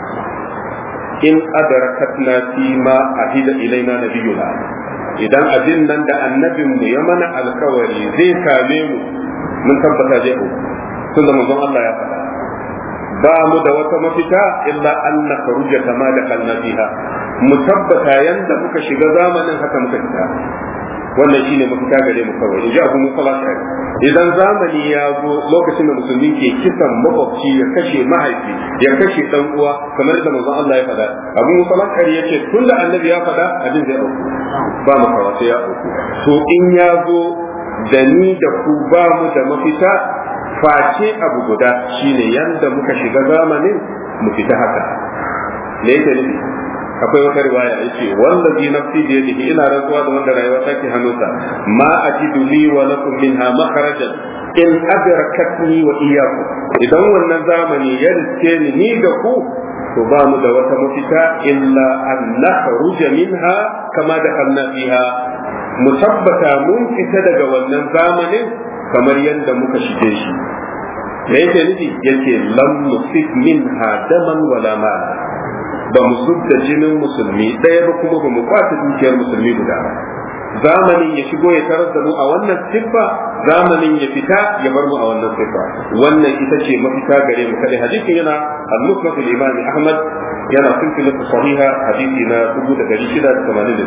in adarakatna fi ma ahida ilaina nabiyuna idan abin nan da annabin mu ya mana alkawari zai same mu mun tabbata zai auku tunda manzon Allah ya faɗa ba mu da wata mafita illa an na faruja kama da kalna fiha mu tabbata yanda muka shiga zamanin haka muka fita wannan shine mafita gare mu kawai in ji abu musa lashari idan zamani ya zo lokacin da musulmi ke kisan makwabci ya kashe mahaifi ya kashe dan uwa kamar da manzon Allah ya faɗa abu musa lashari yace tun da annabi ya faɗa abin zai auku ba mu kawa sai ya auku to in ya zo da ni da ku ba mu da mafita face abu guda shine yanda muka shiga zamanin mu fita haka me yake nufi akwai wata riwaya yace wallazi nafsi bi yadihi ina rantsuwa da wanda rayuwa take hannunsa ma ajidu li wa lakum minha makharajan in adrakatni wa iyyakum idan wannan zamani ya riske ni ni da ku to ba mu da wata mafita illa an nakhruja minha kama da kanna fiha mu tabbata mun fita daga wannan zamanin kamar yadda muka shige shi me yake nufi yake lam nusif minha daman wala mala ba mu zubda jinin musulmi ɗaya ba kuma ba mu kwace dukiyar musulmi guda ba zamanin ya shigo ya tarar da mu a wannan siffa zamanin ya fita ya bar mu a wannan siffa wannan ita ce mafita gare mu kadai hadisin yana al-musnad al-imam ahmad yana silsilar sahiha hadisi na 1680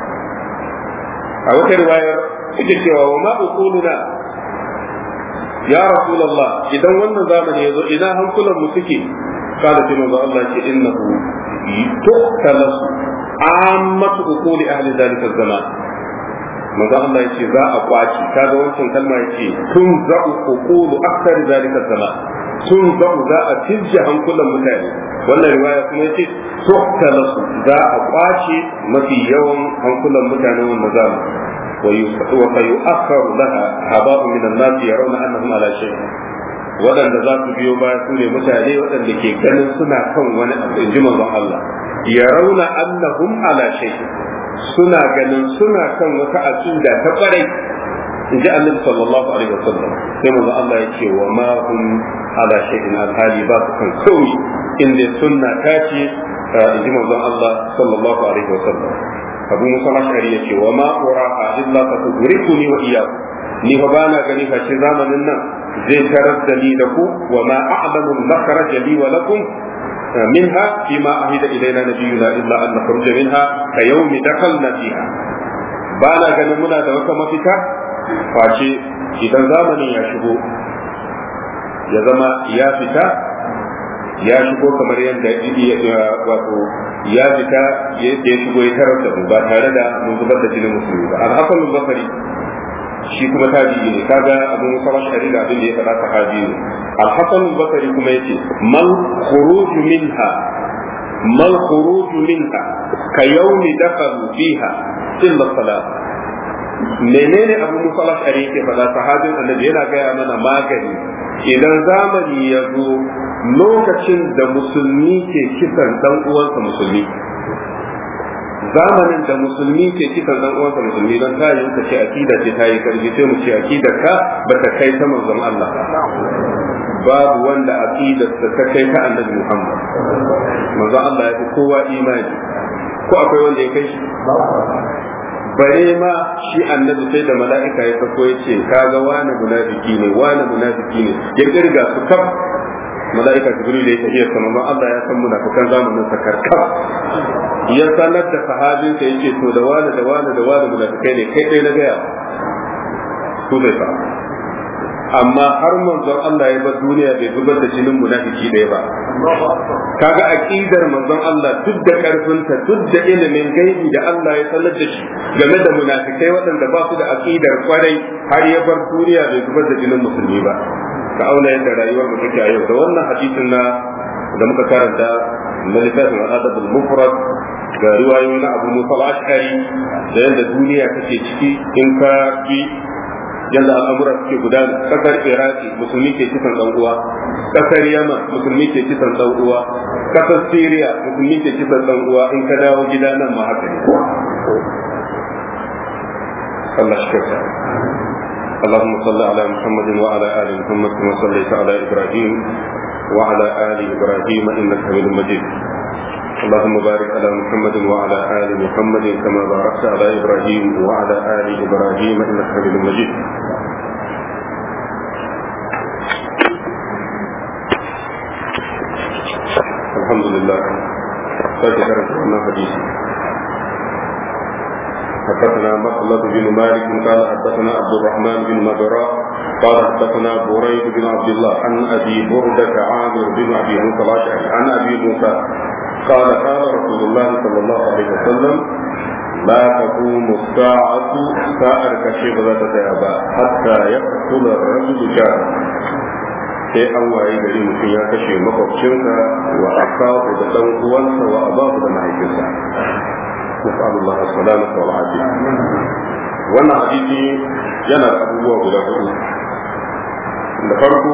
a wata riwayar ita cewa wa ma uquluna ya rasulullah idan wannan zamani ya zo ina hankulan mu suke قال في موضع الله إنه tuhtalasu ammatu uquli ahli zalika zaman manzo Allah yace za a kwaci kaga wancan kalma yace tun za'u uqulu akthar zalika zaman tun za'u za a tijja hankulan mutane wannan riwaya kuma yace tuhtalasu za a kwace mafi yawan hankulan mutane wannan zamani وسيؤخر لها هباء من الناس يرون انهم على شيء waɗanda za su biyo baya su ne mutane waɗanda ke ganin suna kan wani abu in ji manzon Allah ya rauna annahum ala shay suna ganin suna kan wata aqida ta kwarai in ji annabi sallallahu alaihi wasallam sai manzon Allah ya ce wa ma hum ala shay'in alhali ba su kan kawai inda sunna ta ce in ji manzon Allah sallallahu alaihi wasallam abu musa ashari ya ce wa ma uraha illa ka tudrikuni wa iyyakum ni fa bana gani fa ce zamanin nan zai tarar da ni da ku wa ma a'lamu al-makhraj li wa lakum منها فيما أهد إلينا نبينا إلا أن نخرج منها كيوم دخلنا فيها بانا ganin muna da wata mafita face idan zamanin ya shigo ya zama ya fita ya shigo kamar yadda wato ya fita ya shigo ya tarar da mu ba tare da mun zubar da jinin musulmi ba al-hasan al-basri shi kuma tabi'i ne kaga abin musamman shari da abin da ya faɗa sahabi ne al-hasan al-basri kuma yace mal khuruj minha mal khuruj minha ka yawmi dakhalu fiha illa salat menene abin musamman shari yake faɗa sahabin annabi yana gaya mana magani idan zamani ya zo lokacin da musulmi ke kisan dan uwansa musulmi zamanin da musulmi ke kisan dan uwansa musulmi don ta yi ka ce akida ce ta yi karfi sai mu ce akidar ka ba ta kai ta manzon Allah babu wanda akidar ta ta kai ta annabi Muhammad manzon Allah ya fi kowa imani ko akwai wanda ya kai shi bare ma shi annabi sai da mala'ika ya sako ya ce kaga wani munafiki ne wani munafiki ne ya kirga su kaf mala'ika jibril ya tafiya sama ma Allah ya san munafikan zamanin sa karkar ya sanar da sahabin sa yake to da wani da wani da wani munafikai ne kai dai na gaya su bai fa amma har manzon Allah ya bar duniya bai zubar da jinin munafiki ɗaya ba kaga aqidar manzon Allah duk da karfinta duk da ilimin gaibi da Allah ya sanar da shi game da munafikai waɗanda ba su da aqidar kwarai har ya bar duniya bai zubar da jinin musulmi ba ka auna yadda rayuwar mu take a yau da wannan hadisin na da muka karanta na littafin adabul mufrad ga riwayoyi na Abu Musa al-Ash'ari da yadda duniya take ciki in ka bi yadda al'amura suke gudana kasar iraki musulmi ke kisan dan uwa kasar yaman musulmi ke kisan dan uwa kasar syria musulmi ke kisan dan uwa in ka dawo gida nan ma haka ne Allah shi kasa اللهم صل على محمد وعلى ال محمد كما صليت على ابراهيم وعلى ال ابراهيم انك حميد مجيد اللهم بارك على محمد وعلى ال محمد كما باركت على ابراهيم وعلى ال ابراهيم انك حميد مجيد الحمد لله فذكر أن حديث حدثنا مخلد بن مالك قال حدثنا عبد الرحمن بن مبراء قال حدثنا بريد بن عبد الله عن ابي برده عامر بن ابي موسى الاشعري عن ابي موسى قال قال رسول الله صلى الله عليه وسلم لا تقوم الساعة سائر كشيء لا تتابع حتى يقتل الرجل جاره sai an waye gari mutum ya kashe makwabcinsa wa akahu da dan uwansa wa abahu da mahaifinsa nasallallahu alaihi wa sallam wannan hadisi yana da abubuwa guda hudu da farko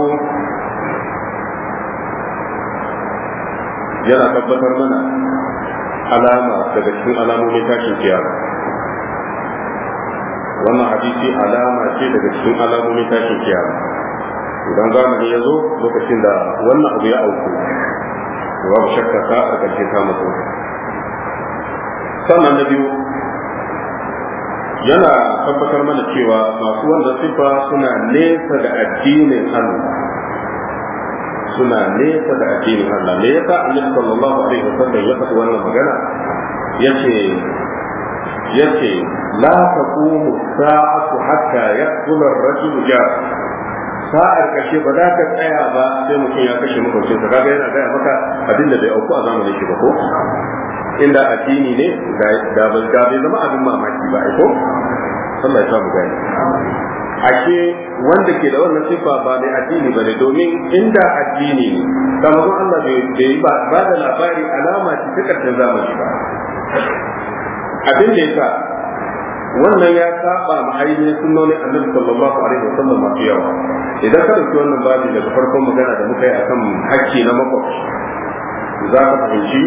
yana tabbatar mana alama daga cikin alamomin tashin kiyama wannan hadisi alama ce daga cikin alamomin tashin kiyama idan zamani ya zo lokacin da wannan abu ya auku babu shakka ta a ƙarshe ta mutu sannan na biyu yana tabbatar mana cewa masu wannan sifa suna nesa da addinin Allah suna nesa da addinin Allah me yasa Annabi sallallahu alaihi wasallam ya faɗi wannan magana yace yace la taqumu sa'atu hatta yaqula ar-rajulu jar sa'ar kashe ba za ka tsaya ba sai mutum ya kashe makwabcin sa kaga yana gaya maka abin da bai auku a zamanin shi ba ko inda addini ne da bai zama abin mamaki ba ko Allah ya samu gani ashe wanda ke da wannan sifa ba mai addini ba ne domin inda addini ne kamar Allah bai yi ba da labari alama ce ta karshen zamani ba abin da yasa wannan ya saba ma ainihin sunnonin annabi sallallahu alaihi wasallam masu yawa idan ka dauki wannan babi daga farkon magana da muka yi akan hakki na makwabci za ka fahimci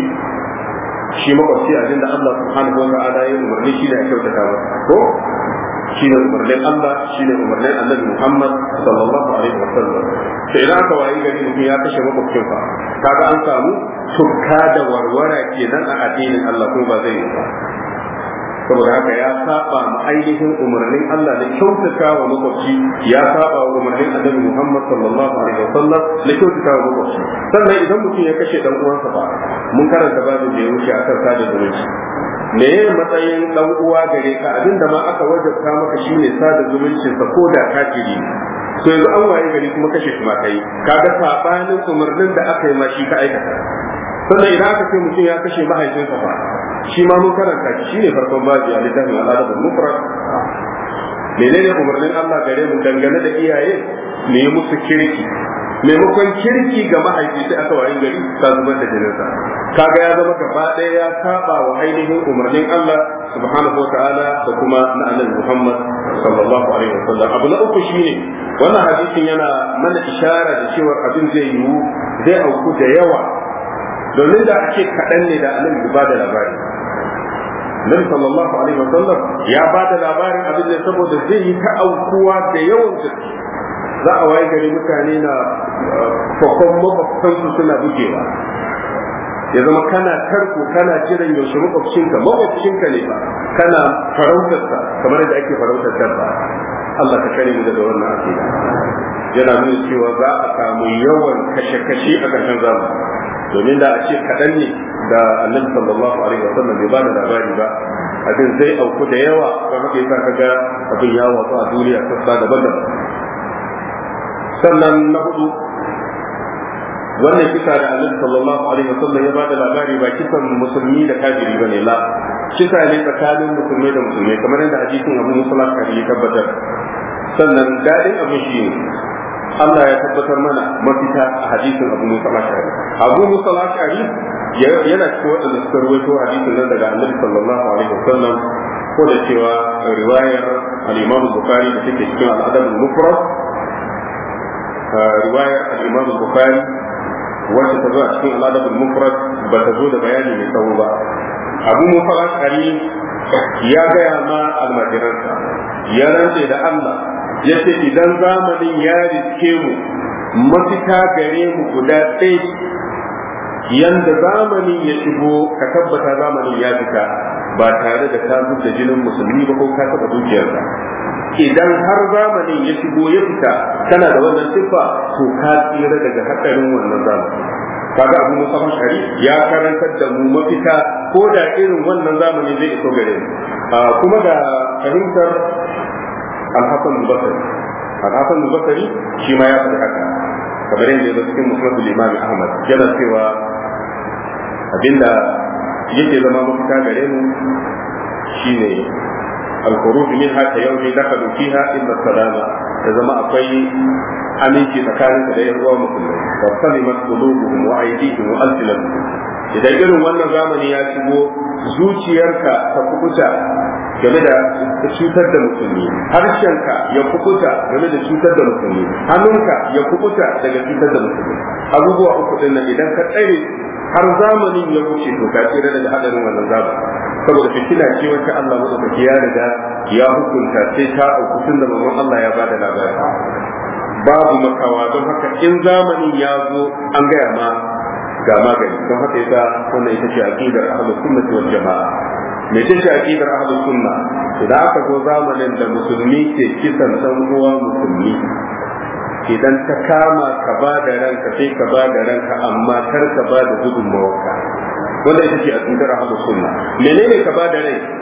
shi makwabci abin da Allah subhanahu wa ta'ala ya umarni shi da ya kyautata masa ko shi ne umarnin Allah shi ne umarnin annabi Muhammad sallallahu alaihi wa sallam sai idan aka wayi gari mutum ya kashe makwabcin fa kaga an samu tukka da warwara kenan a addinin Allah kuma ba zai yi ba saboda haka ya saba ma ainihin umarnin Allah da kyautata wa makwabci ya saba wa umarnin annabi Muhammad sallallahu alaihi wa sallam da kyautata wa makwabci sannan idan mutum ya kashe dan uwansa ba mun karanta babin da ya wuce akan sada zumunci me ya matsayin dan uwa gare ka abinda ma aka wajabta maka shine sada zumuncin sa ko da kafiri to yanzu an waye gari kuma kashe shi ma kai kaga sabanin umarnin da aka yi ma shi ka aikata sannan idan aka ce mutum ya kashe mahaifinsa fa shi ma mun karanta shi shine farkon babi a littafin al'adab al-mufrad menene umarnin Allah gare mu dangane da iyaye me musu kirki maimakon kirki ga mahaifi sai aka wayi gari ta zubar da jininsa kaga ya zama gaba ɗaya ya saba wa ainihin umarnin Allah subhanahu wa ta'ala da kuma na annabi Muhammad sallallahu alaihi wa sallam abu na uku shine wannan hadisin yana mana ishara da cewa abin zai yiwu zai auku da yawa domin da ake kaɗan ne da annabi ba da labari Nabi sallallahu alaihi wa sallam ya ba da labarin abin da saboda zai yi ta aukuwa da yawan gaske za a waye gari mutane na fakon makwabtansu suna bugewa ya zama kana tarko kana jiran yaushe makwabcinka makwabcinka ne ba kana farautarsa kamar da ake farautar dabba Allah ka kare mu daga wannan akida yana nuna cewa za a samu yawan kashe-kashe a ƙarshen zamani domin da a ce kaɗan ne da annabi sallallahu alaihi wa sallam bai ba da labari ba abin zai auku da yawa don haka yasa kaga abin ya watsu a duniya sassa daban-daban sannan na hudu wannan kisa da annabi sallallahu alaihi wasallam ya bada labari ba kisan musulmi da kafiri bane la kisa ne tsakanin musulmai da musulmai kamar yadda hadisin Abu Musa al ya tabbatar sannan dadin abin shi ne Allah ya tabbatar mana mafita a hadisin Abu Musa al-Ashari Abu Musa al-Ashari yana cikin waɗanda suka ruwaito hadisin nan daga annabi sallallahu alaihi wasallam ko da cewa riwayar al-Imam Bukhari da take cikin al-Adab al-Mufrad riwayar al-Imam Bukhari wacce ta zo a cikin al-Adab al-Mufrad ba ta zo da bayani mai tsawo ba Abu Musa al-Ashari ya gaya ma almajiransa ya rantse da Allah ya ce idan zamanin ya riske mu mafita gare mu guda ɗaya yanda zamanin ya shigo ka tabbata zamanin ya fita ba tare da ka da jinin musulmi ba ko ka taɓa dukiyarsa idan har zamanin ya shigo ya fita kana da wannan siffa to ka tsira daga haɗarin wannan zamani kaga abu musa shari ya karantar da mu mafita ko da irin wannan zamani zai iso gare mu kuma da fahimtar alhassan basari alhassan basari shi ma ya faɗi haka kamar yadda ya cikin musulman imam ahmad yana cewa abinda yake zama mafita gare mu shine الخروج منها كيوم دخلوا فيها إلا السلامة إذا ما أقوي aminci tsakanin da yan uwa musulmai wa salimat qulubuhum wa aydihim wa alsinatuhum idan irin wannan zamani ya shigo zuciyarka ta kukuta game da cutar da musulmi harshenka ya kukuta game da cutar da musulmi hannunka ya kukuta daga cutar da musulmi abubuwa uku din nan idan ka tsare har zamanin ya wuce to ka tsira daga hadarin wannan zamani saboda fitina ce wacce Allah madaukaki ya riga ya hukunta sai ta auku tun da mamman Allah ya bada labari babu makawa don haka in zamanin ya zo an gaya ma ga magani don haka yasa wannan ita ce aqidar ahlus sunnah wal jamaa me ce ce aqidar ahlus sunna idan aka zo zamanin da musulmi ke kisan dan uwa musulmi idan ta kama ka ba da ranka sai ka ba da ranka amma kar ka ba da gudunmawarka wanda ita ce aqidar ahlus sunna menene ka ba da rai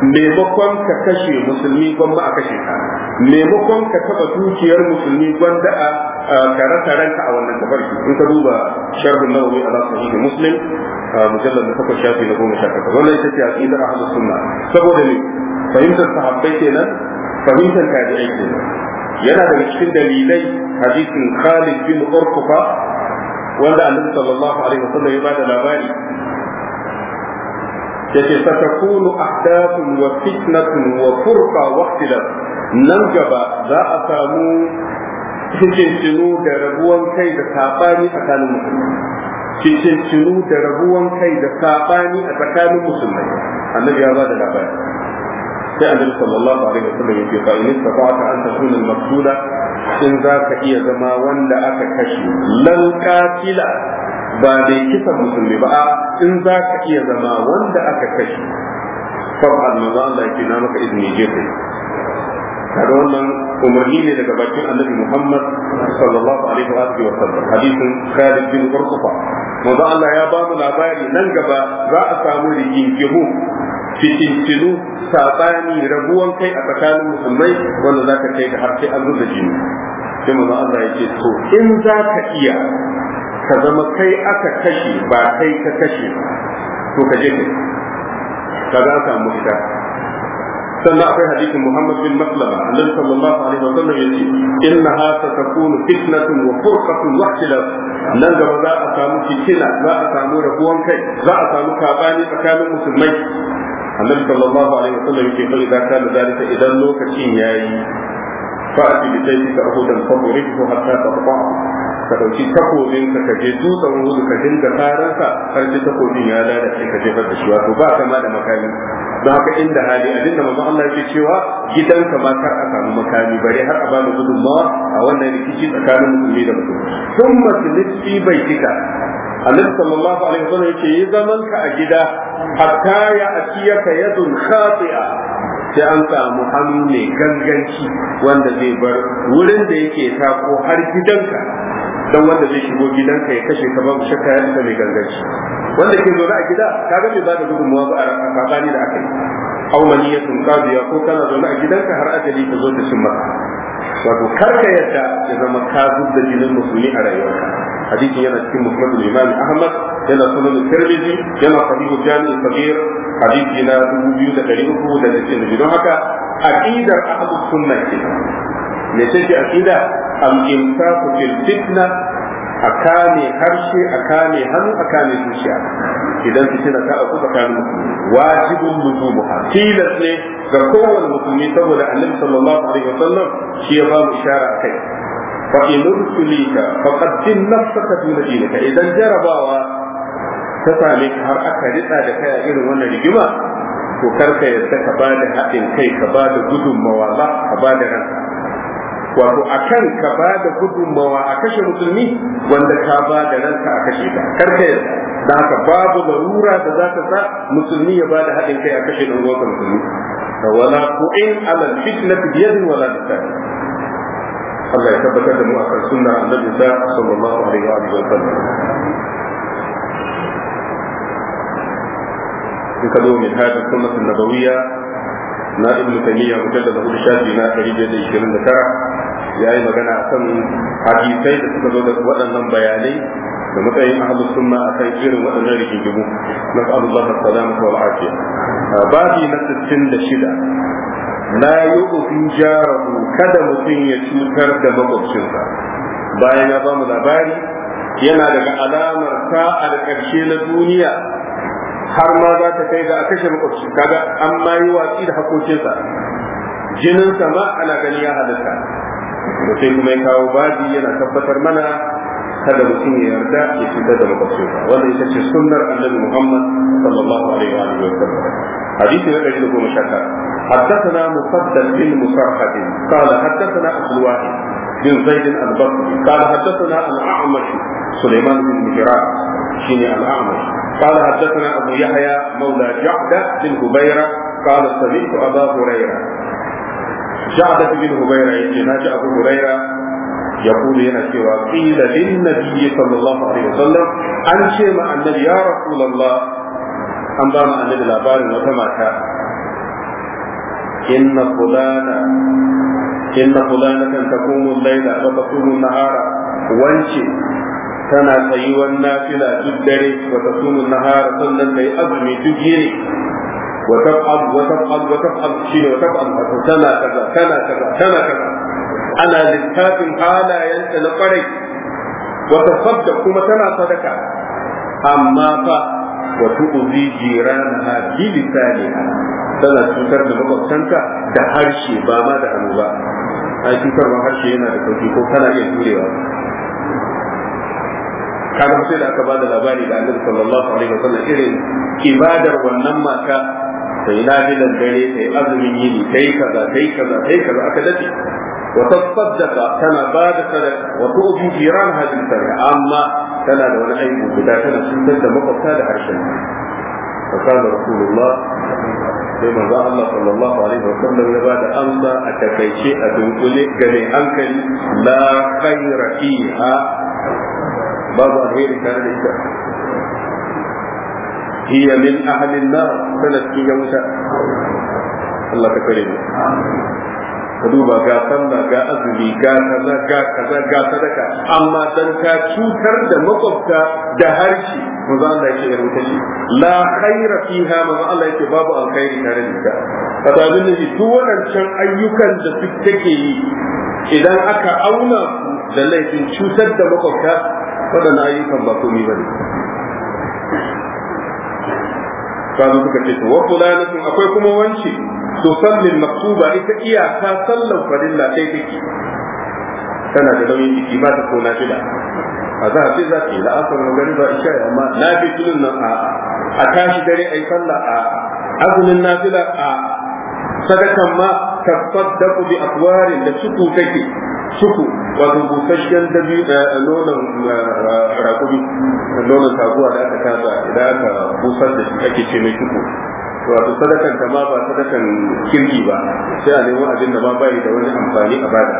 maimakon ka kashe musulmi gwamma a kashe ka maimakon ka taba dukiyar musulmi gwanda a ka rasa ranka a wannan tafarki in ka duba sharhun nawawi ala sahihi muslim mujallal da takwas shafi na goma sha takwas wannan ita ce aqidar ahlus sunna saboda ne fahimtar sahabbai kenan fahimtar tabi'ai kenan yana daga cikin dalilai hadisin Khalid bin Urkufa wanda Annabi sallallahu alaihi wasallam ya bada labari yace satakunu ahdathun wa fitnatun wa furqa wa ikhtilaf nan gaba za a samu cikincinu da rabuwan kai da sabani tsakanin musulmai cikincinu da rabuwan kai da sabani a tsakanin musulmai annabi ya ba da labari sai annabi sallallahu alaihi wasallam yake fa in istata an takuna al-maqsula in za ka iya zama wanda aka kashe lan qatila ba da kisan musulmi ba in za ka iya zama wanda aka kashe fa'al manzo Allah yake na maka izini je kai kaga wannan umarni ne daga bakin annabi Muhammad sallallahu alaihi wa alihi wa sallam hadisin Khalid bin Urqufa manzo Allah ya ba mu labari nan gaba za a samu rigingimu fitintinu sabani rabuwan kai a tsakanin musulmai wanda za ka kai ga har sai an zuba jini sai manzo Allah ya ce to in za ka iya ka zama kai aka kashe ba kai ka kashe to ka je kai kaga an samu ita sannan akwai hadisin Muhammad bin Maslama annabi sallallahu alaihi wa sallam yace innaha satakunu fitnatun wa furqatun wa ikhtilaf nan gaba za a samu fitina za a samu rabuwan kai za a samu kabani tsakanin musulmai annabi sallallahu alaihi wa sallam yake fa idan kana zalika idan lokacin yayi fa'ati bi sayyidika ahudan fadrihu hatta taqta'a ka dauki takobin ka ka je dutsen wuzu ka dinga taransa har sai takobin ya lalace ka jefar da shi wato ba kama da makami don haka inda hali abin da manzon Allah yake cewa gidanka ma kar a samu makami bare har a bada gudunmawa a wannan rikici tsakanin musulmi da musulmi sun masu fi baitika annabi sallallahu alaihi wasallam yake yi zaman ka a gida hatta ya atiyaka yadun khati'a sai an samu hannu mai ganganci wanda zai bar wurin da yake tako har gidanka dan wanda zai shigo gidanka ya kashe ka babu shakka ya isa mai ganganci wanda ke zaune a gida kaga bai ba da gudunmawa ba a sabani da aka yi aw maniyatun qadiya ko kana zaune a gidanka har ajali ka zo da cin maka wato karka yadda ya zama ka da jinin musulmi a rayuwarka hadisi yana cikin musnad imam ahmad yana sunan tirmidhi yana sahihu jami' sabir hadisi na 2392 don haka aqidar ahlus sunna ce me ce aqida al-imsaku fil fitna a kame harshe a kame hannu a kame zuciya idan fitina ta auku tsakanin musulmi wajibin luzumuha tilas ne ga kowane musulmi saboda annabi sallallahu alaihi wasallam shi ya ba mu ishara a kai fa in ursulika faqaddin nafsaka fi dinika idan jarabawa ta same ka har aka ritsa da kai a irin wannan rigima to karka yadda ka ba da haɗin kai ka ba da gudunmawa ba ka ba da ranka wato a kan ka ba da gudunmawa a kashe musulmi wanda ka ba da ranka a kashe ka karka yadda da haka babu larura da za ta sa musulmi ya ba da haɗin kai a kashe ɗan uwansa musulmi wala ku'in ala fitnati biyadin wala lisan Allah ya tabbatar da mu akan sunnar annabi sallallahu alaihi wa sallam in ka zo min hada sunnat nabawiyya na ibnu taymiya mujallad hudu shafi na 129 yayi magana akan hadisai da suka zo da waɗannan bayanai da matsayin ahlus sunna akan irin waɗannan rigingimu nas'alullah as-salamata wal afiya babi na 66 la yu'ti jarahu kada mutum ya cutar da makwabcinsa bayan ya ba mu labari yana daga alamar sa'ar ƙarshe na duniya har ma za ta kai ga a kashe makwabci kaga an ma yi watsi da hakokinsa jininsa ma ana gani ya halitta da sai kuma ya kawo baji yana tabbatar mana kada mutum ya yarda ya cutar da makwabcinsa wanda ita ce sunnar annabi muhammad sallallahu alaihi wa sallam hadisi na ɗari da goma sha tara حدثنا مسدد بن مسرحد قال حدثنا عبد الواحد بن زيد البصري قال حدثنا الاعمش سليمان بن مهران شيني الاعمش قال حدثنا ابو يحيى مولى جعده بن هبيره قال سمعت ابا هريره جعده بن هبيره يجي ابو هريره يقول هنا سوى قيل للنبي صلى الله عليه وسلم an ce ma annabi ya rasulullah an ba mu annabi labarin wata mata inna fulana inna fulanatan taqumu al-layla wa taqumu an-nahara wance tana tsayuwan nafila duk dare wa tasumu an-nahara sannan tayi azumi duk yini wa taf'al wa taf'al wa taf'al shine wa taf'al tana kaza tana kaza tana kaza ana littafin halayenta na kwarai wa tasaddaq kuma tana sadaka amma fa wa tu'zi jiranaha bi lisaniha tana cutar da makwabtanka da harshe ba ma da hannu ba ai cutarwa harshe yana da sauki ko kana iya jurewa kaga sai da aka bada labari da annabi sallallahu alaihi wasallam irin ibadar wannan mata sai na bilan dare sai azumin yini sai kaza sai kaza sai kaza aka dace wa tasaddaqa tana bada sadaka wa tu'ti jiran hadin sadaka amma tana da wani aiki guda tana cutar da makwabta da harshen fa kana rasulullah sai manzo Allah sallallahu alaihi wa sallam ya bada amsa a takaice a dunkule ga mai hankali la khaira fiha babu alheri tare da ita hiya min ahli an-nar sanat ki wuta Allah ka kare mu ka duba ga sallah ga azumi ga kaza ga kaza ga sadaka amma dan ka cutar da makwabta da harshe manzo Allah yake ya rubuta shi la khaira fiha manzo Allah yake babu alkhairi tare da ita kaga abin da duk waɗancan ayyukan da su take yi idan aka auna su da laifin cutar da makwabta waɗannan ayyukan ba komai bane kazo suka ce to wa fulanatun akwai kuma wance to sallin maktuba ita iyaka sallan farilla sai take tana da nauyin jiki ba ta kona shida a za a ce za ta yi la'asar magani ba isha amma na fi tunin nan a a tashi dare a yi sallah a azumin nafila a sadakan ma tasaddaqu bi aqwarin da suku take suku wato busasshen dabi nonon rakumi nonon taguwa da aka tasa idan aka busar da shi ake ce mai suku wato sadakan ta ma ba sadakan kirki ba sai a nemo abin da ma bai da wani amfani a bada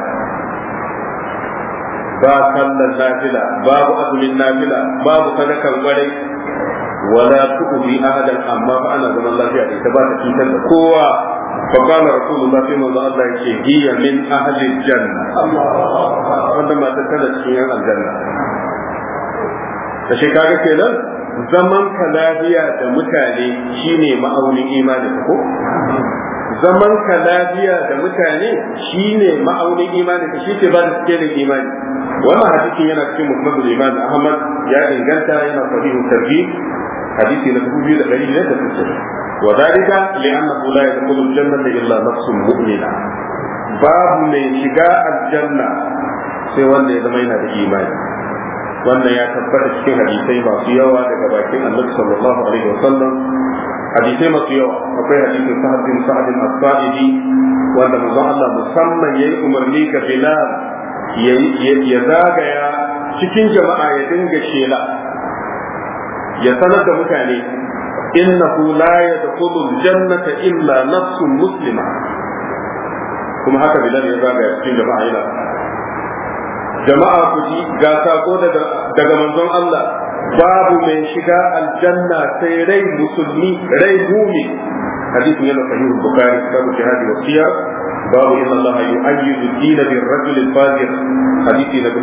ba sallan nafila babu azumin nafila babu sadakan kwarai wala tu'zi ahadan amma fa ana zaman lafiya da ita ba ta cutar da kowa fa qala rasulullah sai manzo Allah yake hiya min ahli janna wanda ma ta tana cikin yan aljanna da shi kaga kenan zaman ka lafiya da mutane shine ma'aunin imani ko zaman ka lafiya da mutane shine ma'aunin imani ka shi ke ba da cikin imani wannan hadisin yana cikin musnadul imam ahmad ya inganta yana sahihu tarhib hadisi na dubu biyu da ɗari biyar da sittin wa dalika li'annahu la yadkhulu al-jannata illa nafsun mu'mina babu mai shiga aljanna sai wanda ya zama yana da imani wannan ya tabbata cikin hadisai masu yawa daga bakin annabi sallallahu alaihi wa sallam hadisai masu yawa akwai hadisin sa'ad bin sa'ad as-sa'idi wanda manzon Allah musamman yayi umarni ga Bilal ya zagaya cikin jama'a ya dinga shela ya sanar da mutane innahu la yadkhulu al-jannata illa nafsun muslima kuma haka Bilal ya zagaya cikin jama'a yana jama'a ku ji ga sako daga daga manzon Allah babu mai shiga aljanna sai rai musulmi rai mumi hadisin yana sahihul bukhari babu jihadi wa siyar babu inna Allah yu'ayyidu ad-din bir rajul al-fajir hadisi na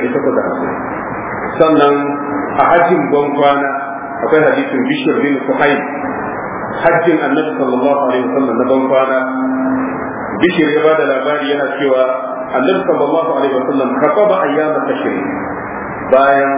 2850 sannan a hajjin kwana akwai hadisin bishir bin suhaib hajjin annabi sallallahu alaihi wasallam na kwana bishir ya bada labari yana cewa annabi sallallahu alaihi wasallam kafaba ayyama tashrik bayan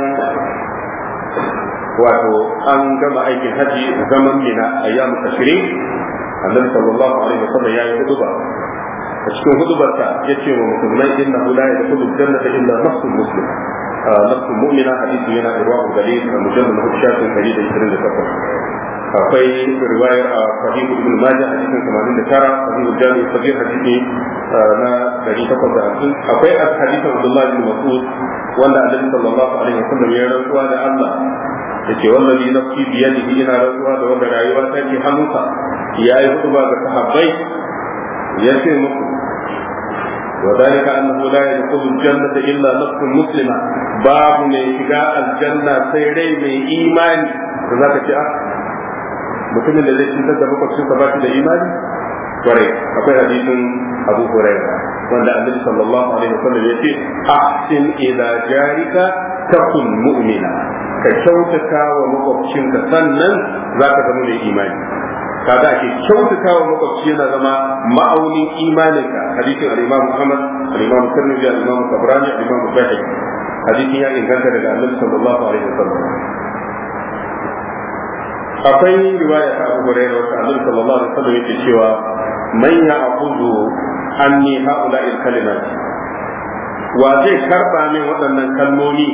wato an gama aikin haji zaman mina ayyamu tashrik annabi sallallahu alaihi wasallam ya yi huduba a cikin hudubarsa ya ce wa musulmai inna la yadkhulu jannata illa nafsun muslim nafsun mu'mina hadisi yana irwahu dalil a mujallal na shafin 128 akwai riwayar a sahihu ibn majah a cikin 89 sahihu jami sabir hadisi na 850 akwai hadisin abdullah ibn mas'ud wanda annabi sallallahu alaihi wasallam ya rantsuwa da Allah yace wallahi nafsi biyadihi ina rantsuwa da wanda rayuwa ta ke hannunsa yayi hutuba ga sahabbai yace muku وذلك أنه لا يدخل الجنة إلا نفس مسلمة باب من شجاع الجنة سيري من إيمان فذاك جاء mutumin da zai cutar da makwabcinsa ba shi da imani kware akwai hadisin Abu Hurairah wanda Annabi sallallahu alaihi wasallam ya ce ahsin ila jarika takun mu'mina ka kyautata wa makwabcinka sannan zaka zama mai imani kaga ake kyautata wa makwabci yana zama ma'aunin imaninka hadisin al-Imam Muhammad al-Imam Tirmidhi al-Imam Tabrani al-Imam Bayhaqi hadisin ya inganta daga Annabi sallallahu alaihi wasallam akwai riwaya ta Abu Hurairah wanda Annabi sallallahu alaihi wasallam yake cewa man ya'khudhu anni ha'ula'il kalimat wa zai karba min waɗannan kalmomi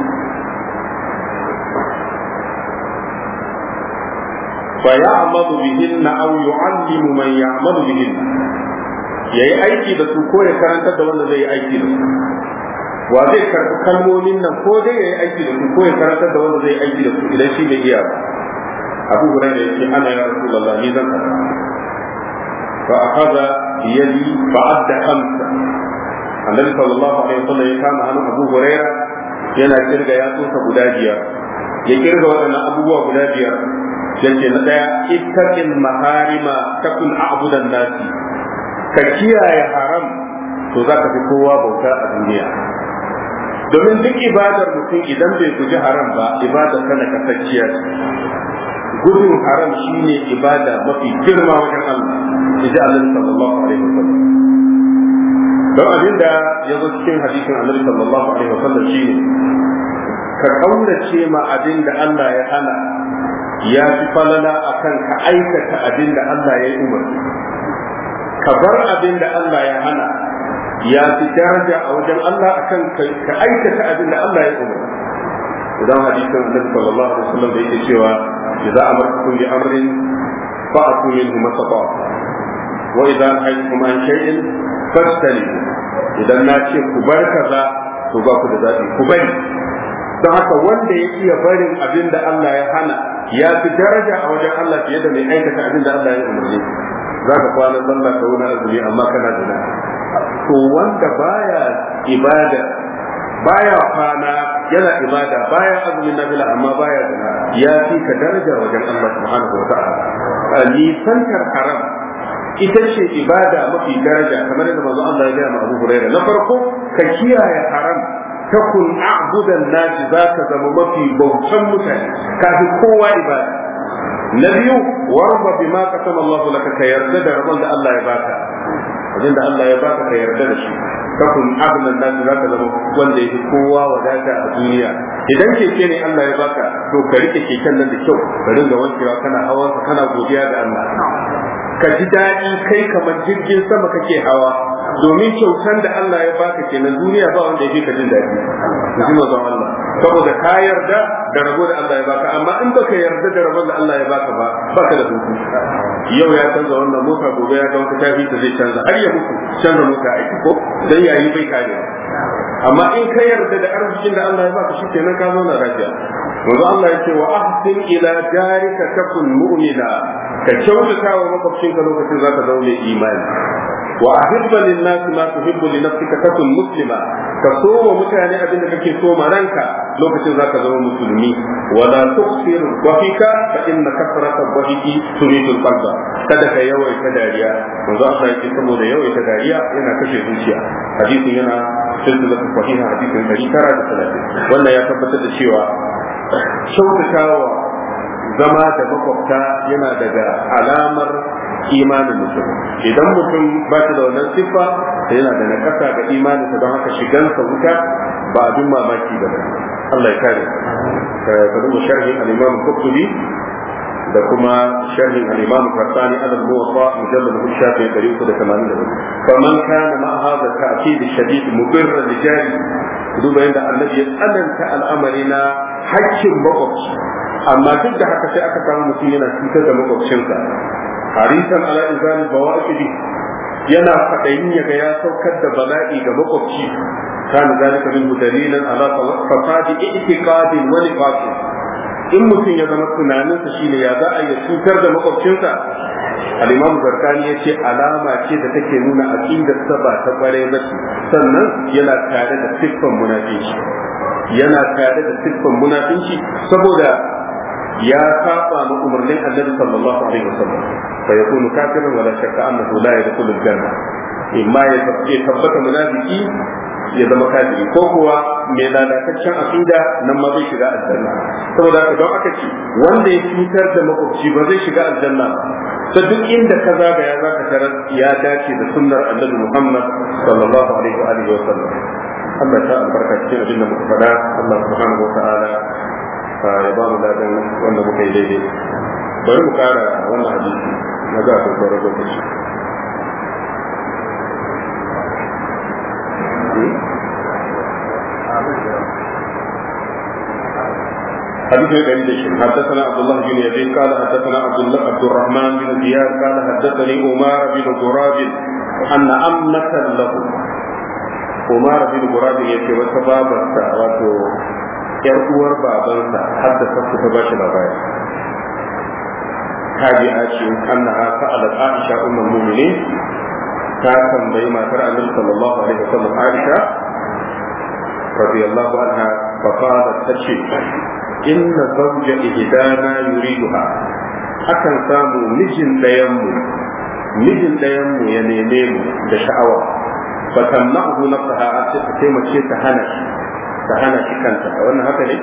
fa ya'malu bihinna aw yu'allimu man ya'malu bihinna yayi aiki da su ko ya karantar da wanda zai yi aiki da su wa zai karɓi kalmomin nan ko dai yayi aiki da su ko ya karantar da wanda zai yi aiki da su idan shi bai iya ba abu hurairah yace ana ya rasulullah ni zan karɓa fa akhadha yadi fa adda khamsa annabi sallallahu alaihi wasallam ya kama hannun abu hurairah yana kirga yatsunsa guda biyar ya kirga waɗannan abubuwa guda biyar yace na daya ittaqil maharima takun a'budan nasi ka kiyaye haram to za ka fi kowa bauta a duniya domin duk ibadar mutum idan bai guji haram ba ibadar kana kasacciya gudun haram shine ibada mafi girma wajen Allah inji Allah sallallahu alaihi wasallam don abin da ya zo cikin hadisin Annabi sallallahu alaihi wasallam shine ka kaurace ma abin da Allah ya hana ya fi falala akan ka aikata abin da Allah ya yi umarni ka bar abin da Allah ya hana ya fi daraja a wajen Allah akan ka aikata abin da Allah ya umarni idan hadisin Annabi sallallahu alaihi wasallam da yake cewa idza amartukum bi amrin fa'tu minhu masata wa idza nahaytukum an shay'in fastanibu idan na ce ku bar kaza to ba ku da zabi ku bari don haka wanda ya iya barin abin da Allah ya hana ya fi daraja a wajen Allah fiye da mai aikata abin da Allah ya umarni za ka kwana sallah ka wani azumi amma kana zina to wanda baya ibada baya kwana yana ibada baya azumin nafila amma baya zina ya fi ka daraja wajen Allah subhanahu wa ta'ala nisantar haram ita ce ibada mafi daraja kamar yadda manzo Allah ya gaya ma Abu Hurairah na farko ka kiyaye haram takun a'budan nasi zaka zama mafi bautan mutane kafi kowa ibada na biyu warba bima qasama Allah laka ka yarda da rabon da Allah ya baka abin da Allah ya baka ka yarda da shi takun a'budan nasi zaka zama wanda yake kowa wadata a duniya idan keke ne Allah ya baka to ka rike keken nan da kyau ka ringa wankewa kana hawa kana godiya ga Allah ka ji daɗi kai kamar jirgin sama kake hawa domin kyautan da Allah ya baka kenan duniya ba wanda yake ka jin daɗi ji mazan Allah saboda ka yarda da rabo da Allah ya baka amma in baka yarda da rabon da Allah ya baka ba baka da hutu yau ya canza wannan mota gobe ya ga wata tafi ta zai canza har ya mutu canza mota aiki ko dan yayi bai kare amma in ka yarda da arzikin da Allah ya baka shi kenan ka zauna lafiya wanzu Allah ya ce wa ahsin ila jarika takun mu'mina ka kyautata wa makwabcinka lokacin zaka zaune imani wa ahibba lin nas ma tuhibbu li nafsika takun muslima ka so wa mutane abin da kake so ma ranka lokacin zaka zama musulmi wala tuksir dhahika fa inna kasrata dhahiki turidu qalba kada ka yawaita dariya manzo Allah yake saboda yawaita dariya yana kashe zuciya hadisin yana silsilatu sahiha hadisin 930 wannan ya tabbatar da cewa kyautatawa zama da makwabta yana daga alamar imanin mutum idan mutum ba shi da wannan siffa da yana da nakasa ga imaninsa don haka shigansa wuta ba abin mamaki ba ne Allah ya kare ka duba sharhin al-Imam Qurtubi da kuma sharhin al-Imam Qasani al-Muwatta mujallad hu shafi 384 faman kana ma hadha ta'kid shadid mudirra li jari duba yadda annabi ya tsananta al'amari na haƙƙin makwabci amma duk da haka sai aka samu mutum yana cutar da makwabcinsa harisan ala izali bawaqidi yana fadayin yaga ya saukar da bala'i ga makwabci kana zalika min dalilan ala fasadi i'tiqadin wa nifaqin in mutum ya zama tunaninsa shine ya za a yi cutar da makwabcinsa al-imam zarkani ya ce alama ce da take nuna aqidar sa ba ta kware ba sannan yana tare da siffan munafici yana tare da siffan munafici saboda ya saba ma umarnin annabi sallallahu alaihi wasallam fa yakunu kafiran wala shakka annahu la yadkhulu al-janna imma ya tabbata munafiki ya zama kafiri ko kuwa mai lalataccen aqida nan ma zai shiga aljanna saboda haka don aka ce wanda ya cutar da makwabci ba zai shiga aljanna ba ta duk inda ka zagaya za ka tarar ya dace da sunnar annabi Muhammad sallallahu alaihi wa alihi wa sallam Allah ta albarka cikin abin da muka faɗa Allah subhanahu wa ta'ala ya ba mu ladan wanda muka yi daidai bari mu kara wannan hadisi na ga akwai sauran lokaci حديث الذي حدثنا عبد الله بن يزيد قال حدثنا عبد الله عبد الرحمن بن زياد قال حدثني عمار بن غراب ان امة له عمار بن غراب يكي وسبابا واتو yar uwar babansa haddasa su ta bashi labari tabi'a ce annaha sa'alat Aisha ummul mu'minin ta tambayi matar Annabi sallallahu alaihi wasallam Aisha radiyallahu anha fa qalat tace inna zawja ihdana yuriduha akan samu mijin dayan mu mijin dayan mu ya neme mu da sha'awa fa tamna'u nafsaha sai mace ta hana shi ta hana shi kanta wannan haka ne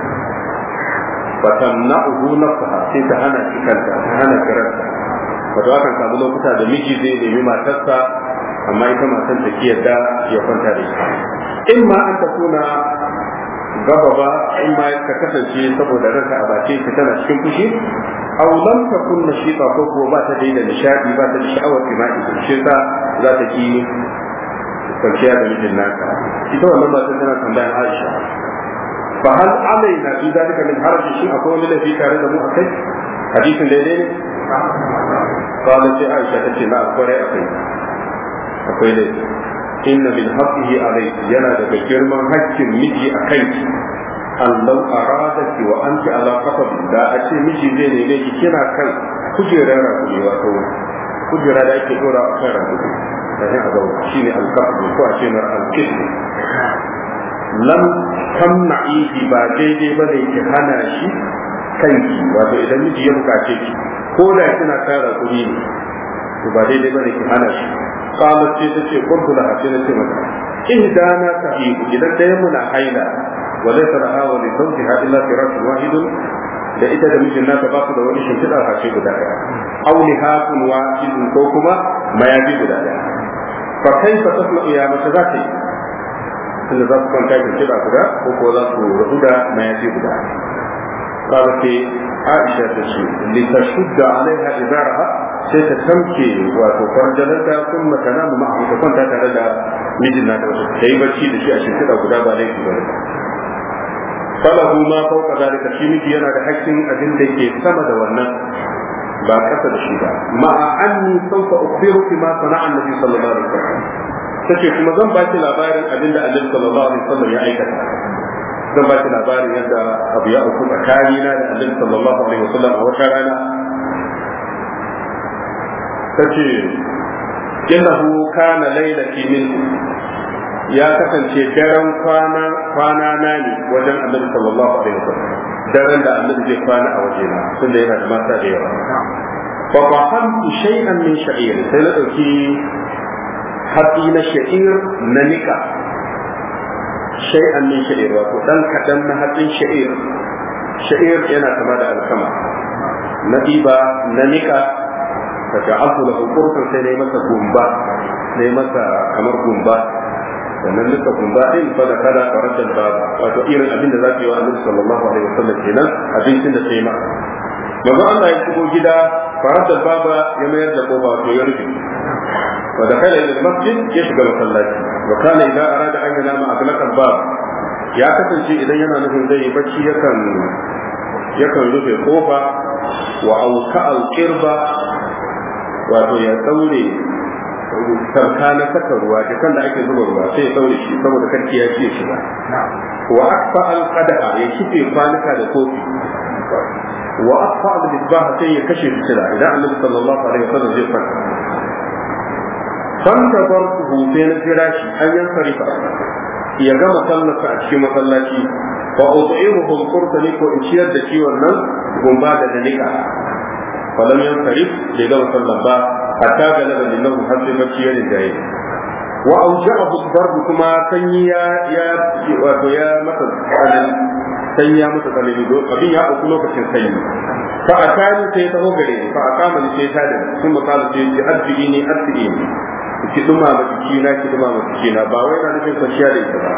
fa tamna'u nafsaha sai ta hana shi kanta ta hana kiranta wato akan samu lokuta da miji zai nemi matarsa amma ita matan ta kiyarda ya kwanta da ita in ma an ta kuna gaba ba in ma ka kasance saboda ranka a bace ka tana cikin fushi aw lam takun nashiqa ko ko ba ta da nishadi ba ta da sha'awar jima'i shi ta za ta ki kwanciya da mijin naka ita wannan ba tana tambayar Aisha fa hal alaina fi zalika min haraji shi akwai wani laifi tare da mu akai hadisin daidai ne qala sai Aisha tace na akwai akai akwai laifi inna min haqqihi alayki yana daga girman haƙƙin miji a kanki Allah aradaki wa anti ala qasab da a ce miji zai neme ki kina kan kujerar rakumi wato kujera da ake dora a kan rakumi sai a zauna shine alqasab ko a ce na alqism lam tamna'ihi ba daidai ba ne ki hana shi kanki wato idan miji ya bukace ki ko da kina kan rakumi ne to ba daidai ba ne ki hana shi qalat ce tace qultu laha sai nace mata ihdana tahibu idan ɗayan mu na haila wa laysa laha wa li zawjiha illa firashun wahidun da ita da mijin nata ba su da wani shimfiɗa a ce guda ɗaya aw lihaqun wahidun ko kuma mayafi guda ɗaya fa kaifa tasma'u ya mace za ta yi tunda za su kwanta shimfiɗa guda ko ko za su rabu da mayafi guda قالت عائشة تشي لتشد عليها إزارها sai ta tamke wato farjalanta sun makana mu ma'a ta kwanta tare da mijin na da wasu ta yi bacci da shi a shimfiɗa guda ba laifi ba falahu ma fauka zalika shi miji yana da hakkin abin da ke sama da wannan ba kasa da shi ba ma'a anni sauka ukhbiruki ma sana'a annabi sallallahu alaihi wasallam tace kuma zan ba ki labarin abin da annabi sallallahu alaihi wasallam ya aikata zan ba ki labarin yadda abu ya auku tsakanina da annabi sallallahu alaihi wasallam a wata rana tace innahu kana lailati min ya kasance daren kwana kwana na ne wajen annabi sallallahu alaihi wasallam daren da annabi zai kwana a waje na tunda yana da mata da yawa fa fahamtu shay'an min sha'ir sai na dauki hatsi na sha'ir na nika shay'an min sha'ir wato dan kadan na hatsin sha'ir sha'ir yana kama da alkama na ɗiba na nika fa ja'altu lahu qurfan sai nayi masa gumba nayi masa kamar gumba sannan duka gumba din fa da kada farajan ba wato irin abin da zaka yi wa Annabi sallallahu alaihi wasallam kenan abincin da sai ma manzo Allah ya shigo gida farajan baba ya mayar da kofa wato ya rufe wa da kana ila masjid ya shiga masallaci wa kana idza arada an yanama aglaqa bab ya kasance idan yana nufin zai yi bacci yakan yakan rufe kofa wa auka al-qirba wato ya daure sarka na saka ruwa jakan da ake zuba ruwa sai ya daure shi saboda karki ya ce shiga wa akfa al qadaha ya kife kwanuka da kofi wa akfa al misbah sai ya kashe fitila idan annabi sallallahu alaihi wasallam zai fara fanta barkuhu sai na jira shi an yan sarifa ya gama sallarsa a cikin masallaci fa ud'imuhum qurtani ko in ciyar da shi wannan gumba da danika falam yansarif bai gama sallan ba hatta galaba lillahi har sai bacci ya rinjaye wa auja'ahu darbu kuma sanyi ya ya wato ya masa tsanani sanyi ya masa tsanani don abin ya auku lokacin sanyi fa akani sai ta gare ni fa akama ni sai ta da sun makala sai ji arziki ne arziki ne ki duma ma jikina ki duma ma jikina ba wai na nufin kwanciya da ita ba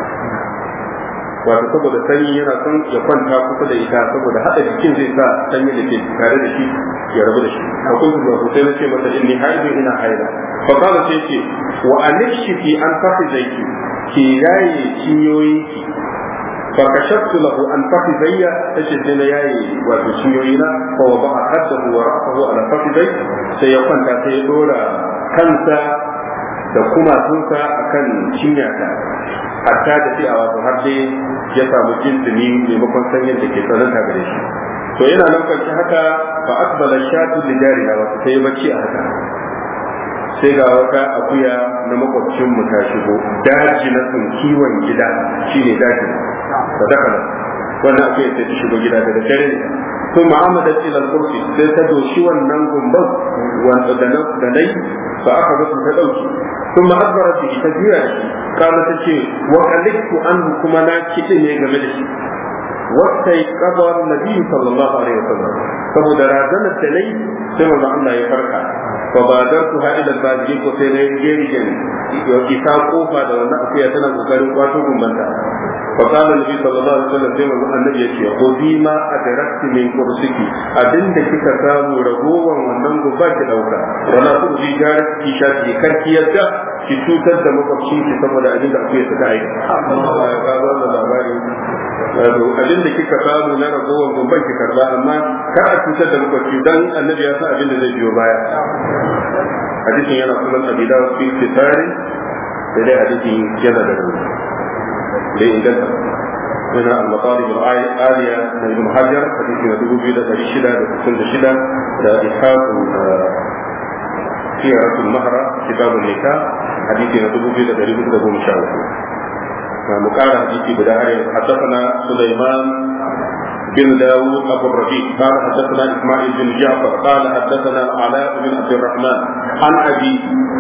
wato saboda sanyi yana son ya kwanta kusa da ita saboda hada jikin zai sa sanyi da ke tare da shi ya rabu da shi a kuntu ba sai na ce mata inni haidu ina haida fa kana sai ce wa alikshi fi an fakhizayki ki yaye cinyoyinki fa kashaftu lahu an fakhizayya tace sai na yaye wato cinyoyina fa wa ba haddahu wa ra'ahu ala fakhizay sai ya kwanta sai ya dora kansa da kumatunsa akan cinyata hatta da sai a wato har dai ya samu jinsini maimakon sanyin da ke tsananta gare shi to yana nan kwanci haka fa akbala shatu da jariya wato sai ya bacci a haka sai ga wata akuya na makwabcin mu ta shigo daji na sun kiwon gida shine daji da dakala wannan akuya sai ta shigo gida daga dare ne to mu'amada ila kursi sai ta doshi wannan gumban wanda da nai fa aka zo ta dauki ثم أدبرت به تجويع قالت تشي وقلقت عنه كما ناكي ne game da shi wasai kabar nabi sallallahu alaihi wasallam saboda razanar da nayi sai manzo Allah ya farka fa badartu ha ila baji ko sai na gerigen ya isa kofa da wannan akuya tana kokarin kwato gumbanta fa kana nabi sallallahu alaihi wasallam sai manzo annabi yace khudi ma adrakti min kursiki abinda kika samu ragowan wannan gumba ki dauka wala ku ji gar ki shafi karki yadda ki cutar da makwabcin ki saboda abin da akuya ta aika ga wannan labari abin da kika samu na ragowar gumban ki karba amma kar a cutar da makwabci dan annabi ya san abin da zai biyo baya hadisin yana sunan abida fi fitari da dai hadisin yana da rauni da inganta هنا المطالب العالية من ابن حجر حديث ندوه بيدا تريشدا لتسند شدا دا إحاق سيرة المهرة كتاب النكاح حديث ندوه بيدا تريشدا لتسند مشاورة مقال حديث بداية حدثنا سليمان بن داود أبو الربيع قال حدثنا إسماعيل بن جعفر قال حدثنا العلاء بن عبد الرحمن عن أبي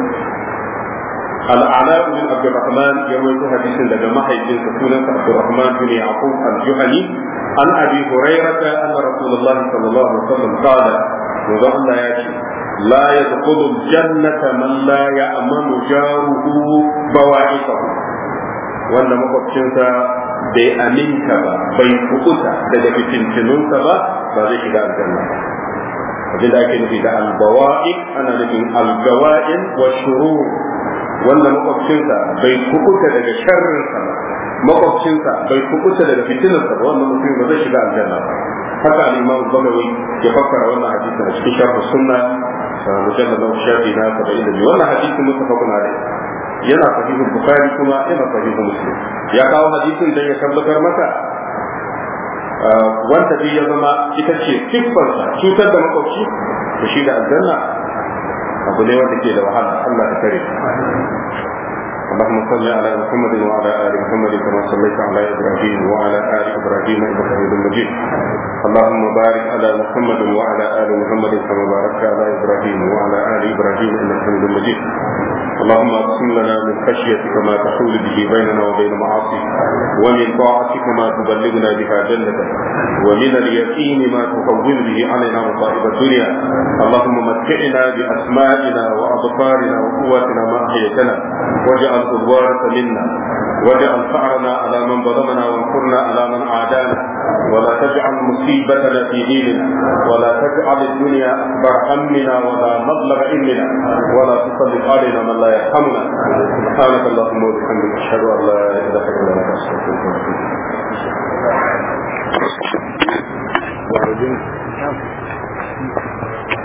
العلاء بن عبد الرحمن يروي حديث لدى محي بن سكونة عبد الرحمن بن يعقوب الجهني عن أبي هريرة أن رسول الله صلى الله عليه وسلم قال وضع الله يأتي لا يدخل الجنة من لا يأمن جاره بواعثه wanda makwabcinsa bai aminta ba bai kukuta daga fitintinunsa ba ba zai shiga aljanna abin da ake nufi da albawa'i ana nufin algawa'in wa shurur wanda makwabcinsa bai kukuta daga sharrinsa ba makwabcinsa bai kukuta daga fitinarsa ba wannan mutum ba zai shiga aljanna ba haka al-imam bagawi ya fassara wannan hadisi a cikin sharh sunna mujallad na shafi na 72 wannan hadisi mutafaqun alayhi yana sahihu bukhari kuma yana sahihu muslim ya kawo hadisin da ya tabbatar maka wanda bi ya zama ita ce siffarsa cutar da makwabci da shi da aljanna abu ne wanda ke da wahala Allah ta kare اللهم صل على محمد وعلى ال محمد كما صليت على ابراهيم وعلى ال ابراهيم انك حميد مجيد اللهم بارك على محمد وعلى ال محمد كما باركت على ابراهيم وعلى ال ابراهيم انك حميد مجيد اللهم اقسم لنا من خشيتك ما تحول به بيننا وبين معاصيك ومن طاعتك ما تبلغنا بها جنتك ومن اليقين ما تهون به علينا مصائب الدنيا اللهم متعنا باسمائنا وابصارنا وقواتنا ما احييتنا واجعل الوارث منا واجعل ثارنا على من ظلمنا وانصرنا على من عادانا ولا تجعل مصيبتنا في ديننا ولا تجعل الدنيا اكبر همنا ولا مبلغ علمنا ولا تسلط علينا من لا يرحمنا سبحانك اللهم وبحمدك اشهد ان لا اله الا انت استغفرك واتوب اليك